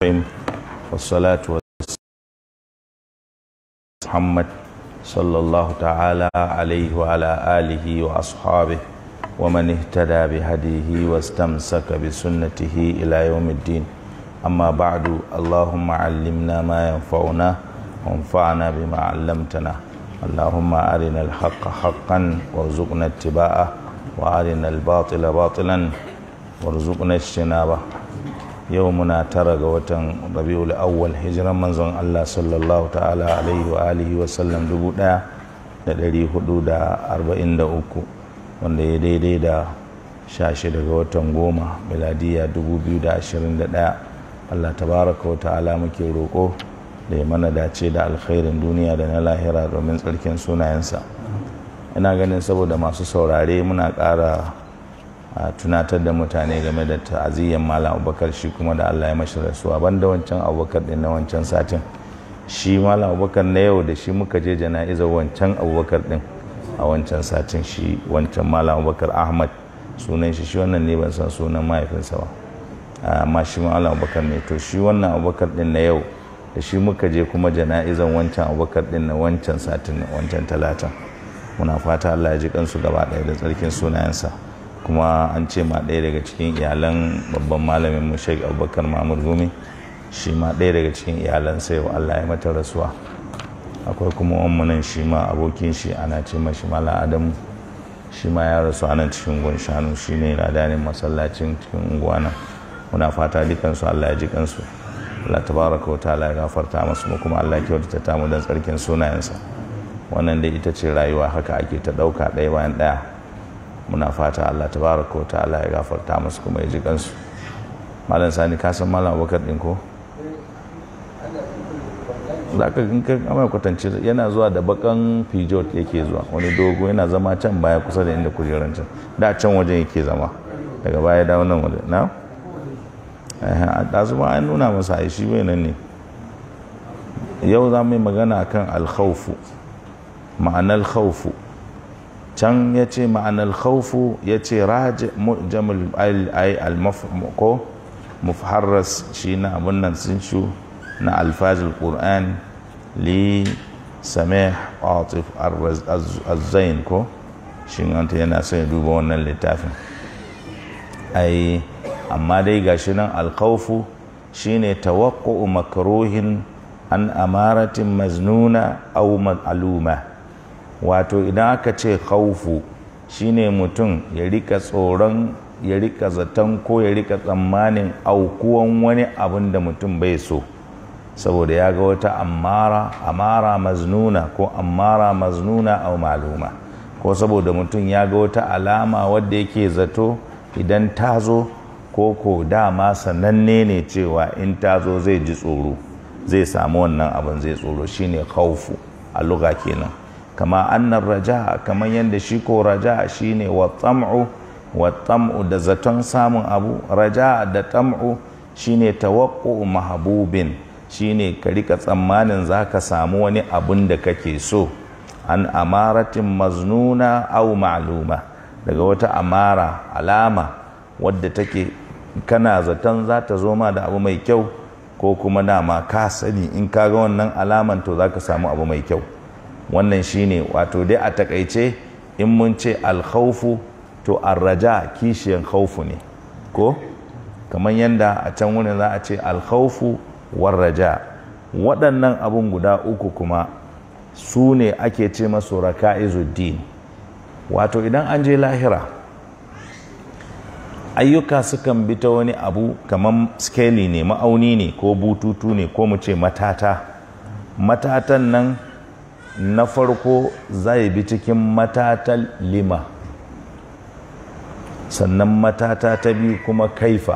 الرحيم والصلاة والسلام محمد صلى الله تعالى عليه وعلى آله وأصحابه ومن اهتدى بهديه واستمسك بسنته إلى يوم الدين أما بعد اللهم علمنا ما ينفعنا وانفعنا بما علمتنا اللهم أرنا الحق حقا وارزقنا اتباعه وأرنا الباطل باطلا وارزقنا اجتنابه يومنا ترى watan rabiul awwal hijiran manzon Allah sallallahu ta'ala alaihi wa alihi wa sallam dubu ɗaya da ɗari hudu da arba'in da uku wanda ya daidai da sha shida ga watan goma miladiya dubu biyu da ashirin da ɗaya Allah tabaraka wa ta'ala muke roƙo da ya mana dace da alkhairin duniya da na lahira domin tsarkin sunayensa ina ganin saboda masu saurare muna ƙara a tunatar da mutane game da ta'aziyyar malam abubakar shi kuma da allah ya mashi rasuwa banda wancan abubakar din na wancan satin shi malam abubakar na yau da shi muka je jana'izar wancan abubakar din a wancan satin shi wancan malam abubakar ahmad sunan shi shi wannan ne ban san sunan mahaifinsa ba amma shi malam abubakar ne to shi wannan abubakar din na yau da shi muka je kuma jana'izar wancan abubakar din na wancan satin wancan talatin muna fata allah ya ji kansu gaba ɗaya da tsarkin sunayensa kuma an ce ma ɗaya daga cikin iyalan babban malamin mu sheik abubakar mahmud gumi shi ma ɗaya daga cikin iyalan sai wa allah ya mata rasuwa akwai kuma nan shi ma abokin shi ana ce mashi mala adamu shi ma ya rasu a nan cikin gun shanu shi ne ladanin masallacin cikin unguwa nan muna fata dukansu allah ya ji kansu allah tabaraka wa ta'ala ya gafarta masu mu kuma allah ya kyautata ta mu don tsarkin sunayensa wannan dai ita ce rayuwa haka ake ta ɗauka ɗaya bayan ɗaya muna fata Allah tabaraka wa ta'ala ya gafarta musu kuma ya ji kansu malam sani ka san malam abubakar din ko za ka in ka amai kwatance yana zuwa da bakan pijot yake zuwa wani dogo yana zama can baya kusa da inda kujeran can da can wajen yake zama daga baya dawo nan wajen na a ɗazu ma an nuna masa a shi bai nan ne yau za mu yi magana kan alkhaufu ma'anar khaufu can ya ce ma'anar khaufu ya ce raji jamul ai ko mufharras shi na abin nan sun shu na alfajil qur'an li samih atif azzain ko shi wanta yana son ya duba wannan littafin ai amma dai gashi nan alkhaufu shine tawaqqu'u makruhin an amaratin maznuna aw aluma wato idan aka ce khaufu shine mutum ya rika tsoron ya rika zaton ko ya rika tsammanin aukuwan wani abin da mutum bai so saboda ya ga wata amara amara maznuna ko amara maznuna au maluma ko saboda mutum ya ga wata alama wadda yake zato idan ta zo ko ko dama sananne ne cewa in ta zo zai ji tsoro zai samu wannan abin zai tsoro shine khaufu a luga kenan kama annan raja kamar yadda shi ko raja shine wa tsam'u wa tsam'u da zaton samun abu raja da tsam'u shine tawaqqu'u mahabubin shine ka rika tsammanin zaka samu wani abun da kake so an amaratin maznuna aw ma'luma daga wata amara alama wadda take kana zaton za ta zo ma da abu mai kyau ko kuma dama ka sani in ka ga wannan alaman to zaka samu abu mai kyau wannan shine wato dai a takaice in mun ce alkhaufu to arraja kishiyan khaufu ne ko kamar yadda a can wurin za a ce alkhaufu warraja waɗannan abun guda uku kuma su ne ake ce masu raka'izuddin wato idan an je lahira ayyuka sukan bi ta wani abu kamar skeli ne ma'auni ne ko bututu ne ko mu ce matata matatan nan na farko zai bi cikin matatan lima sannan matata ta biyu kuma kaifa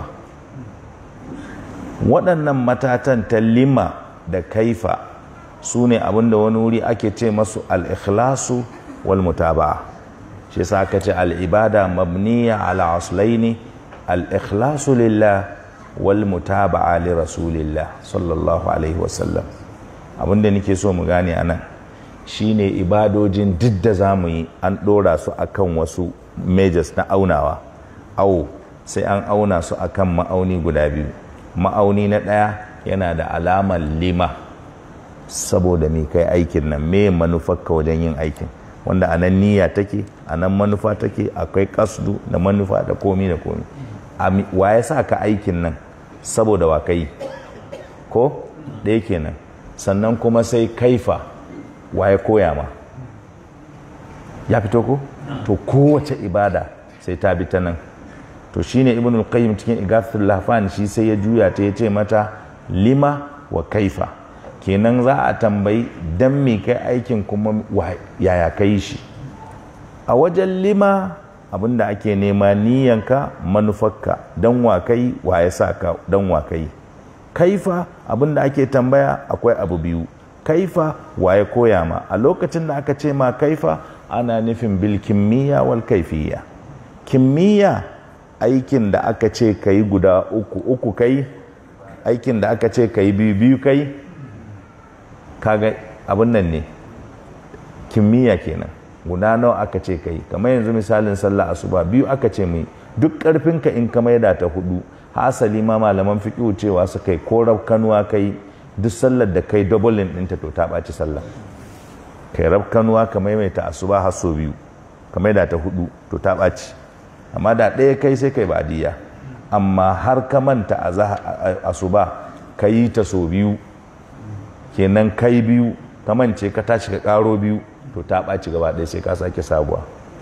waɗannan matatan ta lima da kaifa su ne abinda wani wuri ake ce masu al'ikhlasu wal mutaba'a shi sa aka ce al'ibada mabniya ala aslaini al'ikhlasu lillah wal mutaba'a li rasulillah sallallahu alaihi wasallam abinda nake so mu gane a nan shine ibadojin duk da za mu yi an ɗora su akan wasu majors na aunawa au sai an auna su akan ma'auni guda biyu ma'auni na ɗaya yana da alamar lima saboda me kai aikin nan me manufarka wajen yin aikin wanda anan niyya take anan manufa take akwai kasdu da manufa da komi da komi wa ya sa ka aikin nan saboda wa kai ko ɗaya kenan sannan kuma sai kaifa wa ya koya ma ya fito ko to kowace ibada sai ta bi ta nan to shine ibnul qayyim cikin igathul lahfan shi sai ya juya ta yace mata lima wa kaifa kenan za a tambayi dan me kai aikin kuma yaya kai shi a wajen lima abinda ake nema niyanka manufarka dan wa kai wa ya sa ka dan wa kai kaifa abinda ake tambaya akwai abu biyu kaifa wa ya koya ma a lokacin da aka ce ma kaifa ana nufin bil kimiyya wal kaifiyya kimiyya aikin da aka ce ka yi guda uku uku kai aikin da aka ce ka yi biyu biyu kai kaga abin nan ne kimiyya kenan guda nawa aka ce ka yi kamar yanzu misalin sallah asuba biyu aka ce mai duk karfinka in ka maida ta hudu hasali ma malaman fiƙihu cewa su kai ko kanuwa kai duk sallar da kai doubling ɗinta to ta ɓaci sallah kai rab kanuwa ka maimaita asuba har so biyu ka maida ta hudu to ta ɓaci amma da ɗaya kai sai kai badiya amma har ka manta a asuba ka yi ta so biyu kenan kai biyu ka mance ka tashi ka ƙaro biyu to ta ɓaci gaba ɗaya sai ka sake sabuwa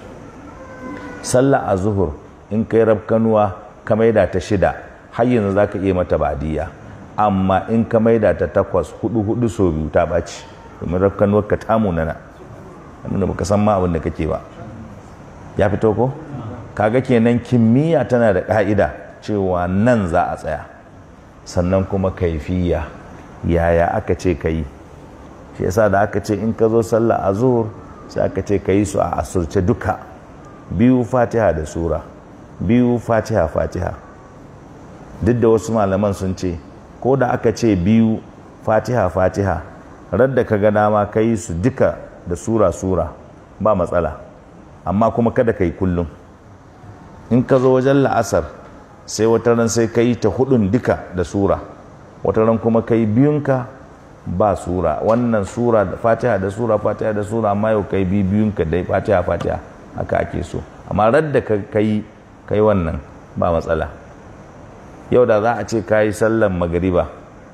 sallah a zuhur in kai rab kanuwa ka maida ta shida har yanzu za ka iya mata badiya amma in ka maida ta takwas hudu hudu so biyu ta ɓaci domin rab kanuwar ka tamu nana nuna baka san ma abin da kake ba ya fito ko kaga kenan kimiyya tana da ka'ida cewa nan za a tsaya sannan kuma kaifiya yaya aka ce ka yi shi yasa da aka ce in ka zo sallah a zuhur sai aka ce ka yi su a asurce duka biyu fatiha da sura biyu fatiha fatiha duk da wasu malaman sun ce ko da aka ce biyu fatiha fatiha radda ka ga dama ka yi su duka da sura sura ba matsala amma kuma kada ka yi kullum in ka zo wajen la'asar sai wata ran sai ka yi ta hudun duka da sura wata ran kuma ka yi biyunka ba sura wannan sura da fatiha da sura fatiha da sura amma yau ka yi biyunka dai fatiha fatiha haka ake so amma radda ka yi ka yi wannan ba matsala yau da za a ce ka yi sallan magariba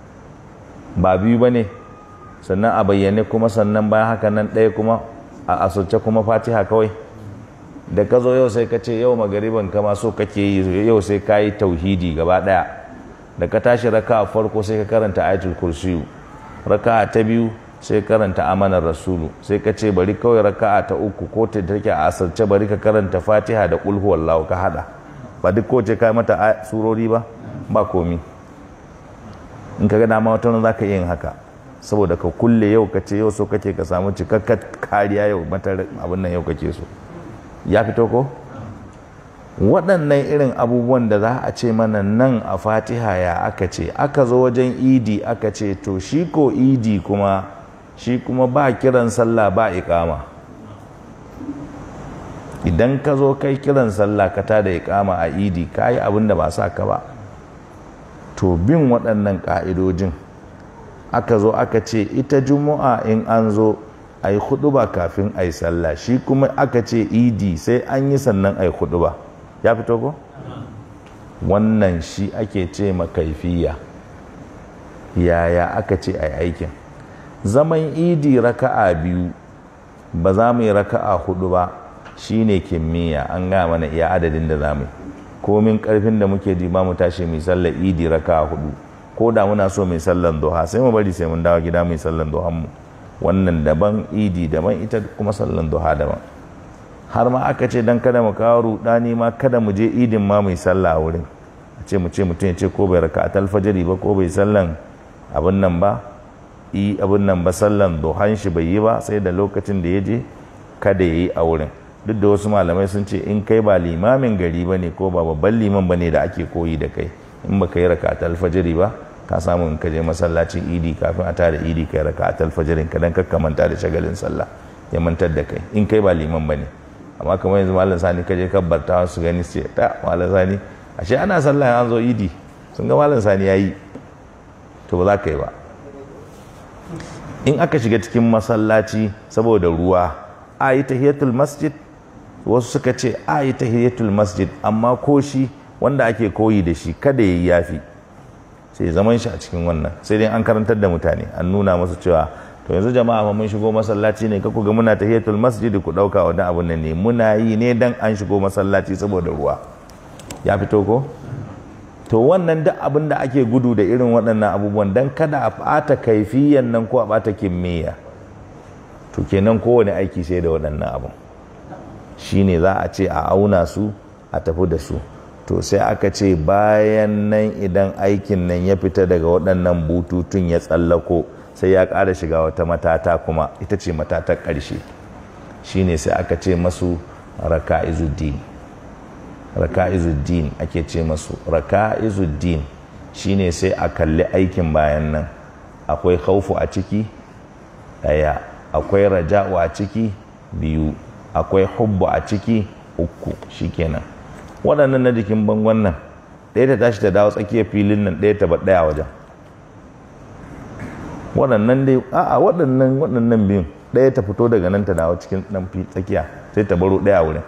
ba biyu ba ne sannan a bayyane kuma sannan bayan haka nan ɗaya kuma a asirce kuma fatiha kawai da ka zo yau sai ka ce yau magariban kama so kake yi yau sai ka yi tauhidi gaba daya da ka tashi raka a farko sai ka karanta ayatul kursiyu raka ta biyu sai karanta amanar rasulu sai ka ce bari kawai raka ta uku ko ta take a asarce bari ka karanta fatiha da kulhu wallahu ka hada ba duk ko ce ka mata surori ba ba komi in ka ga dama wata za ka yin haka saboda ka kulle yau ka ce yau so kake ka samu cikakkar kariya yau matar abin nan yau kake so ya fito ko waɗannan irin abubuwan da za a ce mana nan a fatiha ya aka ce aka zo wajen idi aka ce to shi ko idi kuma shi kuma ba kiran sallah ba ikama idan ka zo kai kiran sallah ka ta da ikama a idi ka yi abin da ba sa ka ba to bin waɗannan ƙa'idojin aka zo aka ce ita juma'a in an zo a yi ba kafin a yi sallah shi kuma aka ce idi sai an yi sannan a yi ba ya fito ko? wannan shi ake ce makaifiya yaya aka ce a yi aikin zaman idi raka'a biyu ba za mu yi raka'a hudu ba shi ne kimiyya an gaya mana iya adadin da za mu yi komin karfin da muke ji ba mu tashi mai sallar idi raka'a hudu ko da muna so mai sallan duha sai mu bari sai mun dawo gida mai sallan duhan mu wannan daban idi daban ita kuma sallan duha daban har ma aka ce dan kada mu kawo rudani ma kada mu je idin ma mai sallah a wurin a ce mu ce mutum ya ce ko bai raka atal fajiri ba ko bai sallan abin nan ba i abin nan ba sallan duhan shi bai yi ba sai da lokacin da ya je kada ya yi a wurin duk da wasu malamai sun ce in kai ba limamin gari ba ne ko ba babban liman ba ne da ake koyi da kai in ba ka yi raka atal fajiri ba ka samu in ka je masallacin idi kafin a tada idi kai raka a talfajirin ka dan kakka manta da shagalin sallah ya mantar da kai in kai ba liman bane amma kamar yanzu malam sani ka je kabbarta su gani su ce ta malam sani ashe ana sallah an zo idi sun ga malam sani yayi to ba za ka yi ba in aka shiga cikin masallaci saboda ruwa a yi tahiyatul masjid wasu suka ce a yi tahiyatul masjid amma ko shi wanda ake koyi da shi kada ya yi yafi sai zaman shi a cikin wannan sai dai an karantar da mutane an nuna masu cewa to yanzu jama'a mun shigo masallaci ne ka ga muna tahiyatul masjid ku dauka wani abun nan ne muna yi ne dan an shigo masallaci saboda ruwa ya fito ko to wannan duk abin da ake gudu da irin waɗannan abubuwan dan kada a ɓata kaifiyan nan ko a ɓata kimiyya to kenan kowane aiki sai da waɗannan abun shine za a ce a auna su a tafi da su to sai aka ce bayan nan idan aikin nan ya fita daga waɗannan bututun ya tsallako sai ya ƙara shiga wata matata kuma ita ce matatar ƙarshe shine sai aka ce masu raka'izuddin raka'izuddin ake ce masu raka'izuddin shine sai a kalli aikin bayan nan akwai khaufu a ciki ɗaya akwai raja'u a ciki biyu akwai hubbu a ciki uku shikenan waɗannan na jikin bangon nan ɗaya ta tashi ta dawo tsakiyar filin nan ɗaya ta ba ɗaya wajen waɗannan dai a'a waɗannan waɗannan biyun ɗaya ta fito daga nan ta dawo cikin ɗan tsakiya sai ta baro ɗaya wurin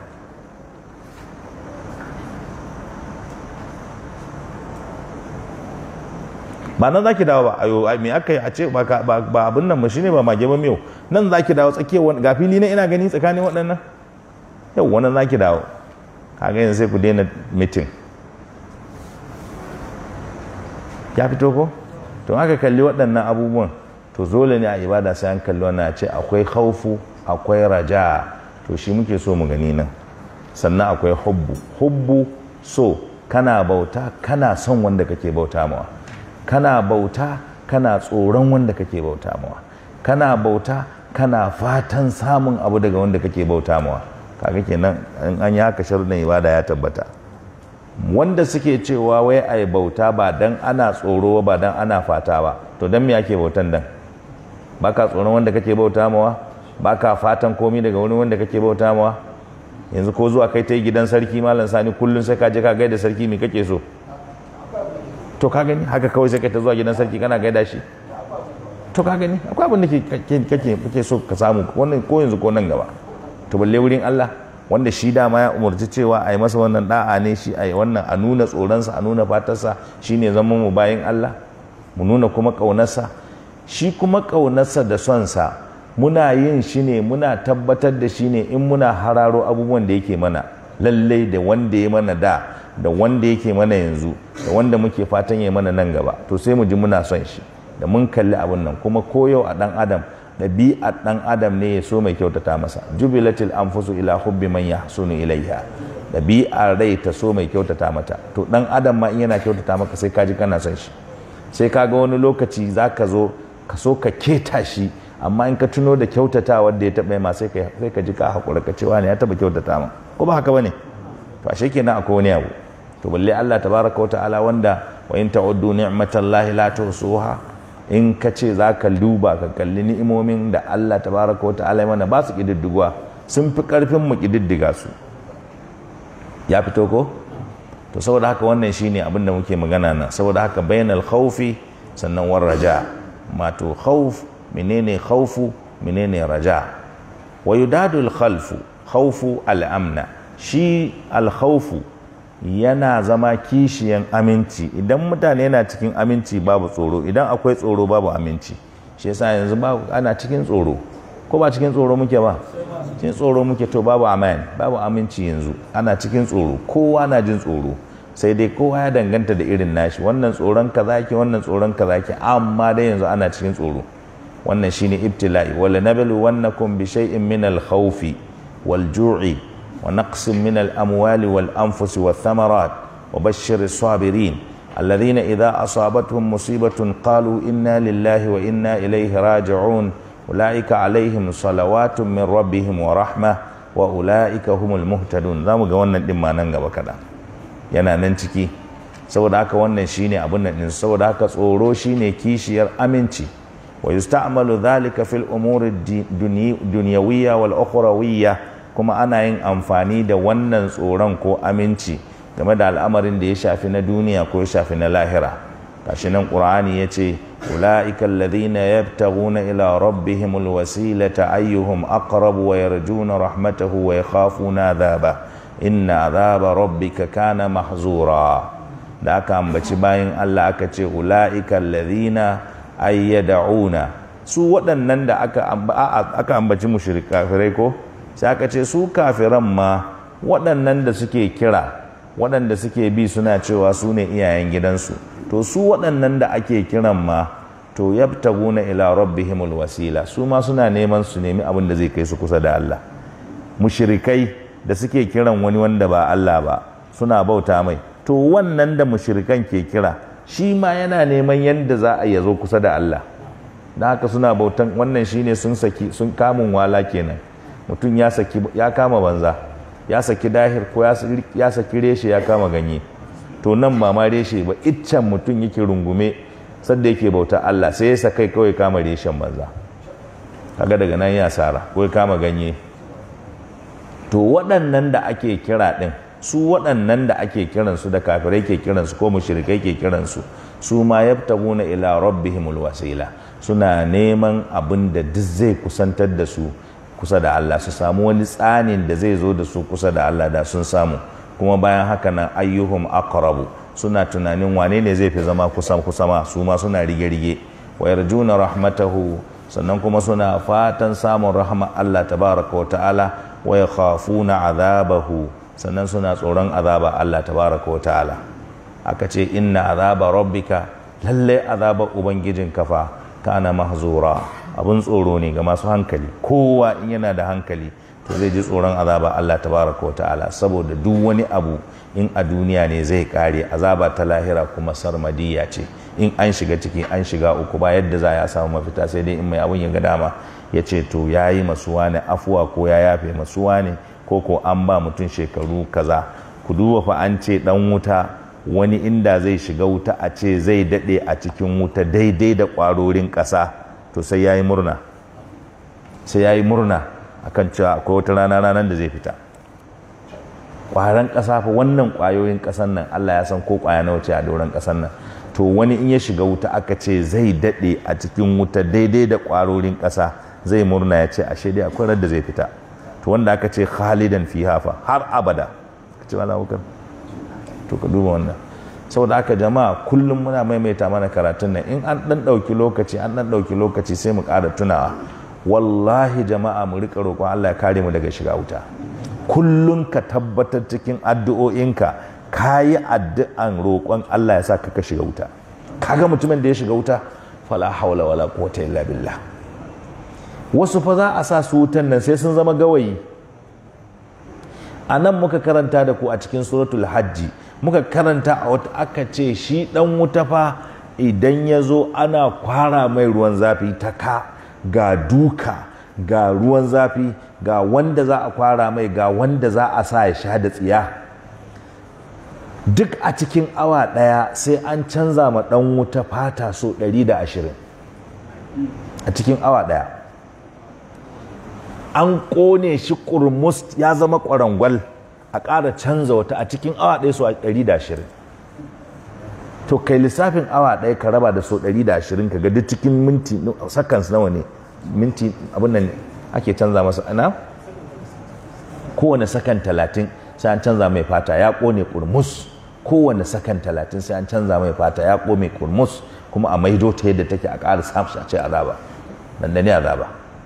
ba nan zaki dawo ba ayo me aka yi a ce ba abin nan ba shine ba mage ba miyau nan zaki dawo tsakiyar wani ga fili na ina gani tsakanin waɗannan yau wannan zaki dawo kaga yanzu sai ku daina mitin ya fito ko to aka kalli waɗannan abubuwan to dole ne a ibada sai an kalli wannan ce akwai khaufu akwai raja to shi muke so mu gani nan sannan akwai hubbu hubbu so kana bauta kana son wanda kake bauta mawa kana bauta kana tsoron wanda kake bauta mawa kana bauta kana fatan samun abu daga wanda kake bauta mawa kaga kenan in an yi haka sharuɗin ibada ya tabbata wanda suke cewa wai a bauta ba dan ana tsoro ba dan ana fata ba to dan me ake bautan dan baka tsoron wanda kake bauta mawa baka fatan komi daga wani wanda kake bauta mawa yanzu ko zuwa kai ta yi gidan sarki malam sani kullum sai ka je ka gaida sarki me kake so to ka gani haka kawai sai ka ta zuwa gidan sarki kana gaida shi to ka gani akwai abin da kake kake so ka samu wannan ko yanzu ko nan gaba to balle wurin Allah wanda shi dama ya umarci cewa a yi masa wannan da'a ne shi a yi wannan a nuna tsoronsa a nuna fatarsa shi ne zama mu bayan Allah mu nuna kuma ƙaunarsa shi kuma ƙaunarsa da sonsa muna yin shi ne muna tabbatar da shi ne in muna hararo abubuwan da yake mana lallai da wanda ya mana da da wanda yake mana yanzu da wanda muke fatan ya mana nan gaba to sai mu ji muna son shi da mun kalli abin nan kuma koyau a ɗan adam ɗabi'ar ɗan adam ne ya so mai kyautata masa jubilatil anfusu ila hubbi man yahsunu ilaiha ɗabi'ar rai ta so mai kyautata mata to ɗan adam ma in yana kyautata maka sai ka ji kana son shi sai ka ga wani lokaci za ka zo ka so ka keta shi amma in ka tuno da kyautata wanda ya taɓa ma sai ka ji ka haƙura ka cewa ne ya taɓa kyautata ma ko ba haka ba ne to ashe kenan akwai wani abu to balle Allah tabaraka wa ta'ala wanda wa in ta'uddu ni'matallahi la tuhsuha in ka ce za ka duba ka kalli ni'imomin da Allah tabaraka wa ta'ala mana ba su ƙididdigwa sun fi ƙarfin mu ƙididdiga su ya fito ko to saboda haka wannan shine abin da muke magana nan saboda haka bainal khawfi sannan war raja mato khawf menene khawfu menene raja wa yudadu al khalfu khawfu al amna shi al khawfu yana zama kishiyan aminci idan mutane yana cikin aminci babu tsoro idan akwai tsoro babu aminci shi yasa yanzu ba ana cikin tsoro ko ba cikin tsoro muke ba cikin tsoro muke to babu aman babu aminci yanzu ana cikin tsoro kowa na jin tsoro sai dai kowa ya danganta da irin nashi wannan tsoron kaza ke wannan tsoron kaza ke amma dai yanzu ana cikin tsoro wannan shine ibtila'i wala nablu wannakum bi shay'in min al-khawfi wal ju'i ونقص من الأموال والأنفس والثمرات وبشر الصابرين الذين إذا أصابتهم مصيبة قالوا إنا لله وإنا إليه راجعون أولئك عليهم صلوات من ربهم ورحمة وأولئك هم المهتدون ذا مقوانا دما ننغا بكذا yana nan ciki saboda haka wannan shine abun nan din saboda haka tsoro shine kishiyar aminci wa yusta'malu dhalika fil umuri dunyawiyya wal ukhrawiyya kuma ana yin amfani da wannan tsoron ko aminci game da al'amarin da ya shafi na duniya ko ya shafi na lahira gashi nan qur'ani yace ulaika alladhina yabtaghuna ila rabbihimul wasilata ayyuhum aqrab wa yarjuna rahmatahu wa yakhafuna adhaba inna adhaba rabbika kana mahzura da aka ambaci bayan Allah aka ce ulaika alladhina ayyad'una su waɗannan da aka aka ambaci mushrikai ko sai aka ce su kafiran ma waɗannan da suke kira waɗanda suke bi suna cewa su ne iyayen gidansu to su waɗannan da ake kiran ma to yabtaguna ila rabbihimul wasila su ma suna neman su nemi abin da zai kai su kusa da Allah mushrikai da suke kiran wani wanda ba Allah ba suna bauta mai to wannan da mushrikan ke kira shi ma yana neman yadda za a yazo kusa da Allah da haka suna bautan wannan shine sun saki sun kamun wala kenan mutum ya saki ya kama banza ya saki dahir ko ya saki reshe ya kama ganye to nan ba ma reshe ba iccen mutum yake rungume sadda yake bauta Allah sai ya sakai kawai kama reshen banza kaga daga nan ya sara ko ya kama ganye to waɗannan da ake kira ɗin su waɗannan da ake kiransu da kafirai ke kiransu ko mushrikai ke kiransu su ma yabtaguna ila rabbihimul wasila suna neman abin da duk zai kusantar da su kusa da Allah su samu wani tsanin da zai zo da su kusa da Allah da sun samu kuma bayan haka nan ayyuhum aqrabu suna tunanin wane ne zai fi zama kusa kusa ma su ma suna rige rige wa yarjuna rahmatahu sannan kuma suna fatan samun rahma Allah tabaraka wa ta'ala wa yakhafuna azabahu sannan suna tsoron azaba Allah tabaraka wa ta'ala aka ce inna azaba rabbika lalle azaba ubangijin kafa kana mahzura abun tsoro ne ga masu hankali kowa in yana da hankali to zai ji tsoron azaba Allah tabaraka wa ta'ala saboda duk wani abu in a duniya ne zai kare azaba ta lahira kuma sarmadiya ce in an shiga ciki an shiga uku ba yadda za ya samu mafita sai dai in mai abun ya ga dama ya ce to ya yi masuwa ne afuwa ko ya yafe masuwa ne ko ko an ba mutum shekaru kaza ku duba fa an ce dan wuta wani inda zai shiga wuta a ce zai daɗe a cikin wuta daidai da ƙwarorin ƙasa to sai ya yi murna sai ya yi murna akan cewa akwai wata rana ranar da zai fita ƙwaron ƙasa fa wannan ƙwayoyin ƙasan nan Allah ya san ko ƙwaya na wuce a doron ƙasan nan to wani in ya shiga wuta aka ce zai daɗe a cikin wuta daidai da ƙwarorin ƙasa zai murna ya ce ashe dai akwai da zai fita to wanda aka ce khalidan fi hafa har abada ka ce wala wukar to ka duba wannan saboda haka jama'a kullum muna maimaita mana karatun nan in an dan ɗauki lokaci an dan ɗauki lokaci sai mu ƙara tunawa wallahi jama'a mu rika roƙon Allah ya kare mu daga shiga wuta kullum ka tabbatar cikin addu'o'inka ka yi addu'an roƙon Allah ya sa ka ka shiga wuta kaga mutumin da ya shiga wuta fala haula wala quwwata illa billah wasu fa za a sa su wutan nan sai sun zama gawayi a nan muka karanta da ku a cikin suratul hajji muka karanta a wata aka ce shi dan wuta fa idan ya zo ana kwara mai ruwan zafi ta ka ga duka ga ruwan zafi ga wanda za a kwara mai ga wanda za a sa ya sha da tsiya duk a cikin awa ɗaya sai an canza ma ɗan wuta fata so 120 a cikin awa ɗaya an ƙone shi ƙurmus ya zama ƙwarangwal a ƙara canza wata a cikin awa ɗaya so 120 to kai lissafin awa ɗaya ka raba da so 120 ka ga duk cikin minti seconds nawa ne minti abin nan ake canza masa ana kowane sakan talatin sai an canza mai fata ya ƙone ƙurmus kowane sakan talatin sai an canza mai fata ya ƙone ƙurmus kuma a maido ta yadda take a ƙara samun a ce azaba dandane azaba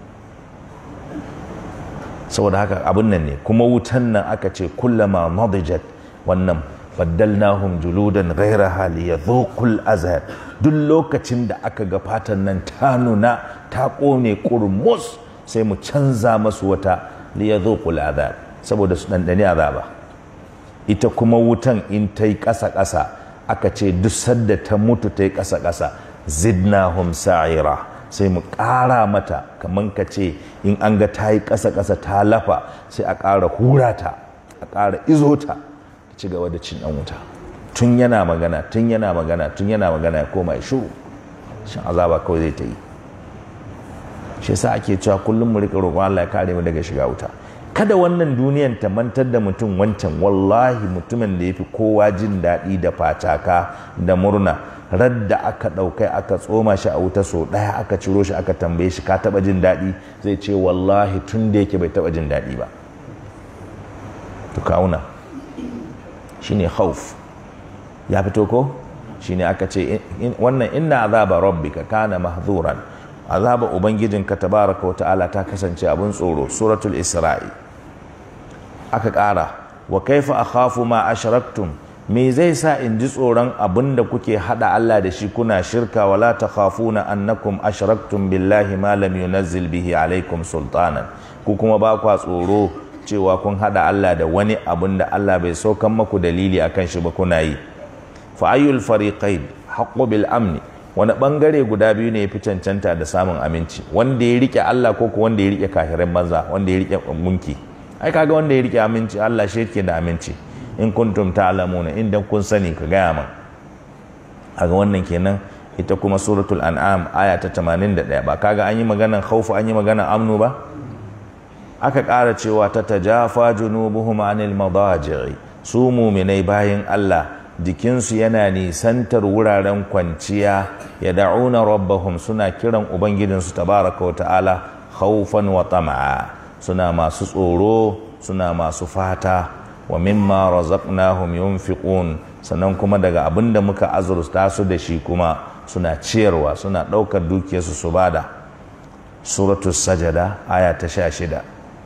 saboda haka abin nan ne kuma wutan nan aka ce kullama nadijat wannan baddalnahum juludan ghaira hali ya dhukul azhar duk lokacin da aka ga fatan nan ta nuna ta kone kurmus sai mu canza masu wata li ya dhukul azab saboda su dandane azaba ita kuma wutan in ta yi ƙasa ƙasa aka ce duk sadda ta mutu ta yi ƙasa ƙasa zidnahum sa'ira sai mu ƙara mata kamar ka ce in an ga ta yi ƙasa-ƙasa ta lafa sai a ƙara hura ta a ƙara izo ta ci gaba da cin ɗan wuta tun yana magana tun yana magana tun yana magana ya koma ya shuru shin azaba kawai zai ta yi shi yasa ake cewa kullum mu rika roƙon Allah ya kare mu daga shiga wuta kada wannan duniyan ta mantar da mutum wancan wallahi mutumin da ya fi kowa jin daɗi da fataka da murna radda aka ɗaukai aka tsoma shi a wuta so ɗaya aka ciro shi aka tambaye shi ka taɓa jin daɗi zai ce wallahi tun da yake bai taɓa jin daɗi ba to kauna shine khawf ya fito ko shine aka ce wannan inna azaba rabbika kana mahzuran azaba ubangijinka tabaraka wa ta'ala ta kasance abin tsoro suratul isra'i aka ƙara wa kaifa akhafu ma ashraktum me zai sa in ji tsoron abin da kuke hada Allah da shi kuna shirka wala takhafuna annakum ashraktum billahi ma lam yunazzil bihi alaikum sultanan ku kuma ba kwa tsoro cewa kun hada Allah da wani abin da Allah bai saukan maku dalili akan shi ba kuna yi fa ayyul fariqain haqqu bil amni wani bangare guda biyu ne ya fi cancanta da samun aminci wanda ya rike Allah ko ko wanda ya rike kafirin banza wanda ya rike gunki ai kaga wanda ya rike aminci Allah shi yake da aminci in kuntum ta'lamuna idan kun sani ka gaya man aga wannan kenan ita kuma suratul an'am aya ta 81 ba kaga an yi maganan khaufu an yi maganan amnu ba aka ƙara cewa ta tajafa junubuhum anil madaji'i su muminai bayan Allah jikinsu yana nisantar wuraren kwanciya ya da'una rabbahum suna kiran ubangijinsu tabaraka wa ta'ala khawfan wa tama'a suna masu tsoro suna masu fata wa mimma razaqnahum yunfiqun sannan kuma daga abin da muka azurta su da shi kuma suna ciyarwa suna ɗaukar dukiyarsu su bada suratul sajada aya ta sha shida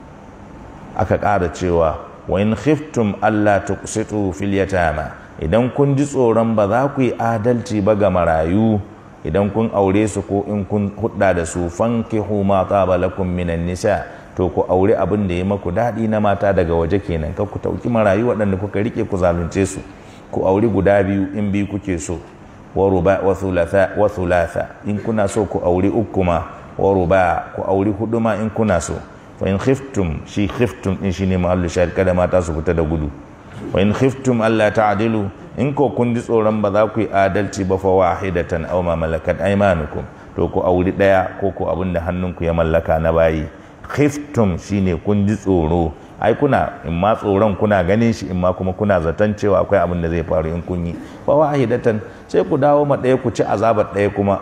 aka ƙara cewa wa in khiftum alla tuqsitu fil yatama idan kun ji tsoron ba za ku yi adalci ba ga marayu idan kun aure su ko in kun hudda da su fankihu ma taba lakum minan nisa to ku aure abin da ya maku daɗi na mata daga waje kenan ka ku tauki marayu waɗanda kuka rike ku zalunce su ku aure guda biyu in biyu kuke so wa ruba wa thulatha wa thulatha in kuna so ku aure uku ma wa ruba ku aure hudu ma in kuna so fa in khiftum shi khiftum din shine mahallu shahid kada mata su fita da gudu wa in khiftum alla ta'dilu in ko kun ji tsoron ba za ku yi adalci ba fa wahidatan aw ma malakat aymanukum to ku auri daya ko ko abin da hannunku ya mallaka na bayi khiftum shine kun ji tsoro ai kuna in ma tsoron kuna ganin shi in ma kuma kuna zaton cewa akwai abin da zai faru in kun yi fa wahidatan sai ku dawo ma daya ku ci azabar daya kuma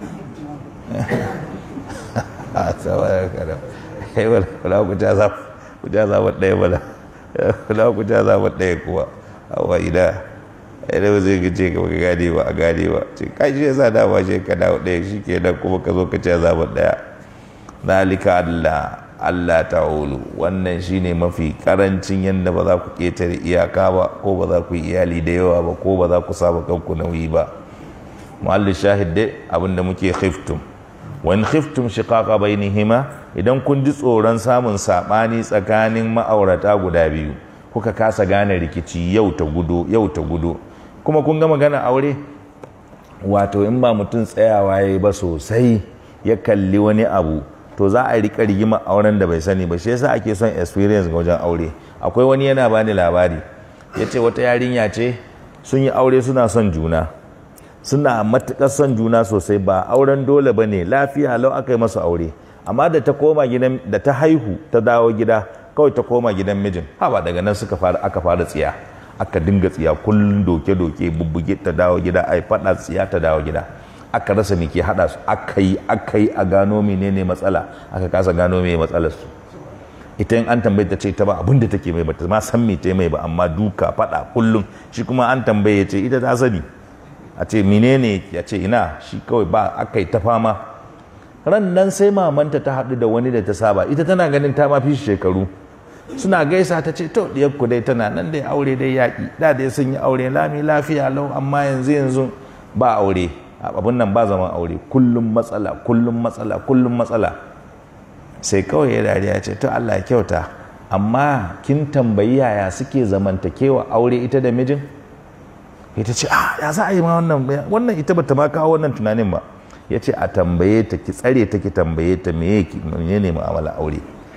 a tsawar kada kai wala ku ci azabar ku ci azabar daya bala wala ku ci azabar daya kuwa awa ida idan ba zai gace ka baka gane ba a gane ba ce kai shi yasa dama shi ka dawo ɗaya shi ke nan kuma ka zo ka ce zaɓen ɗaya zalika Allah Allah ta'ulu wannan shine mafi karancin yadda ba za ku ƙetare iyaka ba ko ba za ku yi iyali da yawa ba ko ba za ku saba kanku nauyi ba mu'alli shahid dai abinda muke khiftum wa in khiftum shiqaqa bainihima idan kun ji tsoron samun sabani tsakanin ma'aurata guda biyu kuka kasa gane rikici yau ta gudo yau ta gudo kuma kun ga magana aure wato in ba mutum tsayawa ya yi ba sosai ya kalli wani abu to za a rika rigima auren da bai sani ba shi yasa ake son experience ga wajen aure akwai wani yana bani labari ya ce wata yarinya ce sun yi aure suna son juna suna matuƙar son juna sosai ba auren dole ba ne lafiya lau aka yi masa aure amma da ta koma gidan da ta haihu ta dawo gida kawai ta koma gidan mijin haba daga nan suka fara aka fara tsiya aka dinga tsiya kullum doke-doke bubbuge ta dawo gida ai fada tsiya ta dawo gida aka rasa me ke hada su aka yi aka yi a gano menene matsala aka kasa gano me matsalar su ita in an tambaye ta ce ta ba abin da take mai bata ma san me ta mai ba amma duka fada kullum shi kuma an tambaye ya ce ita ta sani a ce menene ya ce ina shi kawai ba aka yi ta fama ran nan sai mamanta ta haɗu da wani da ta saba ita tana ganin ta ma fi shekaru suna gaisa ta ce to ku dai tana nan dai aure dai yaƙi da dai sun yi aure lami lafiya lau amma yanzu yanzu ba aure abin nan ba zaman aure kullum matsala kullum matsala kullum matsala sai kawai ya dariya ce to Allah ya kyauta amma kin tambayi yaya suke zamantakewa aure ita da mijin ita ce ah ya za a yi ma wannan wannan ita bata ma kawo wannan tunanin ba ya ce a tambaye ta ki tsare ta ki tambaye ta me ne mu'amala aure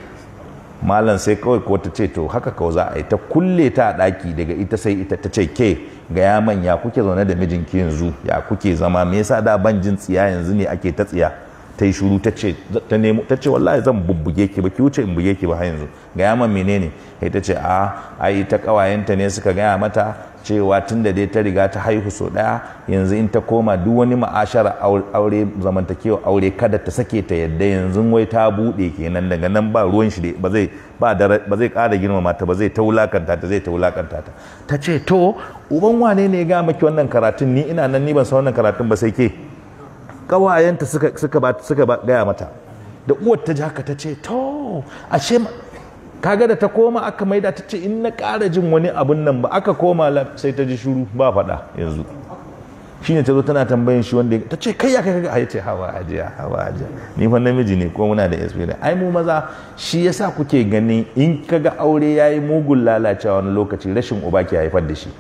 malam sai kawai ko ta ce to haka kawai za a yi ta kulle ta a ɗaki daga ita sai ita ta ce ke ga ya manya kuke zaune da mijinki yanzu ya kuke zama me yasa da ban jin tsiya yanzu ne ake ta tsiya ta yi shuru ta ce ta nemo ta ce wallahi zan bubbuge ki ba ki wuce in buge ki ba har yanzu ga ya man menene sai ta ce a ai ta kawayenta ne suka gaya mata cewa tun da dai ta riga ta haihu so ɗaya yanzu in ta koma duk wani ma'ashara aure zamantakewa aure kada ta sake ta yadda yanzu wai ta buɗe kenan daga nan ba ruwan shi ba zai ba zai ƙara girmama ta ba zai ta wulakanta ta zai ta wulakanta ta ta ce to uban wane ne ya ga maki wannan karatun ni ina nan ni ban san wannan karatun ba sai ke ƙawayenta suka suka ba suka gaya mata da uwar ta ji haka ta ce to ashe kaga da ta koma aka maida ta ce in na ƙara jin wani abun nan ba aka koma sai ta ji shuru ba faɗa yanzu shine ta zo tana tambayin shi wanda ta ce kai ya kai kaga ya ce hawa ajiya hawa ajiya ni fa namiji ne ko muna da experience ai mu maza shi yasa kuke ganin in kaga aure yayi mugun lalacewa wani lokaci rashin uba ke haifar da shi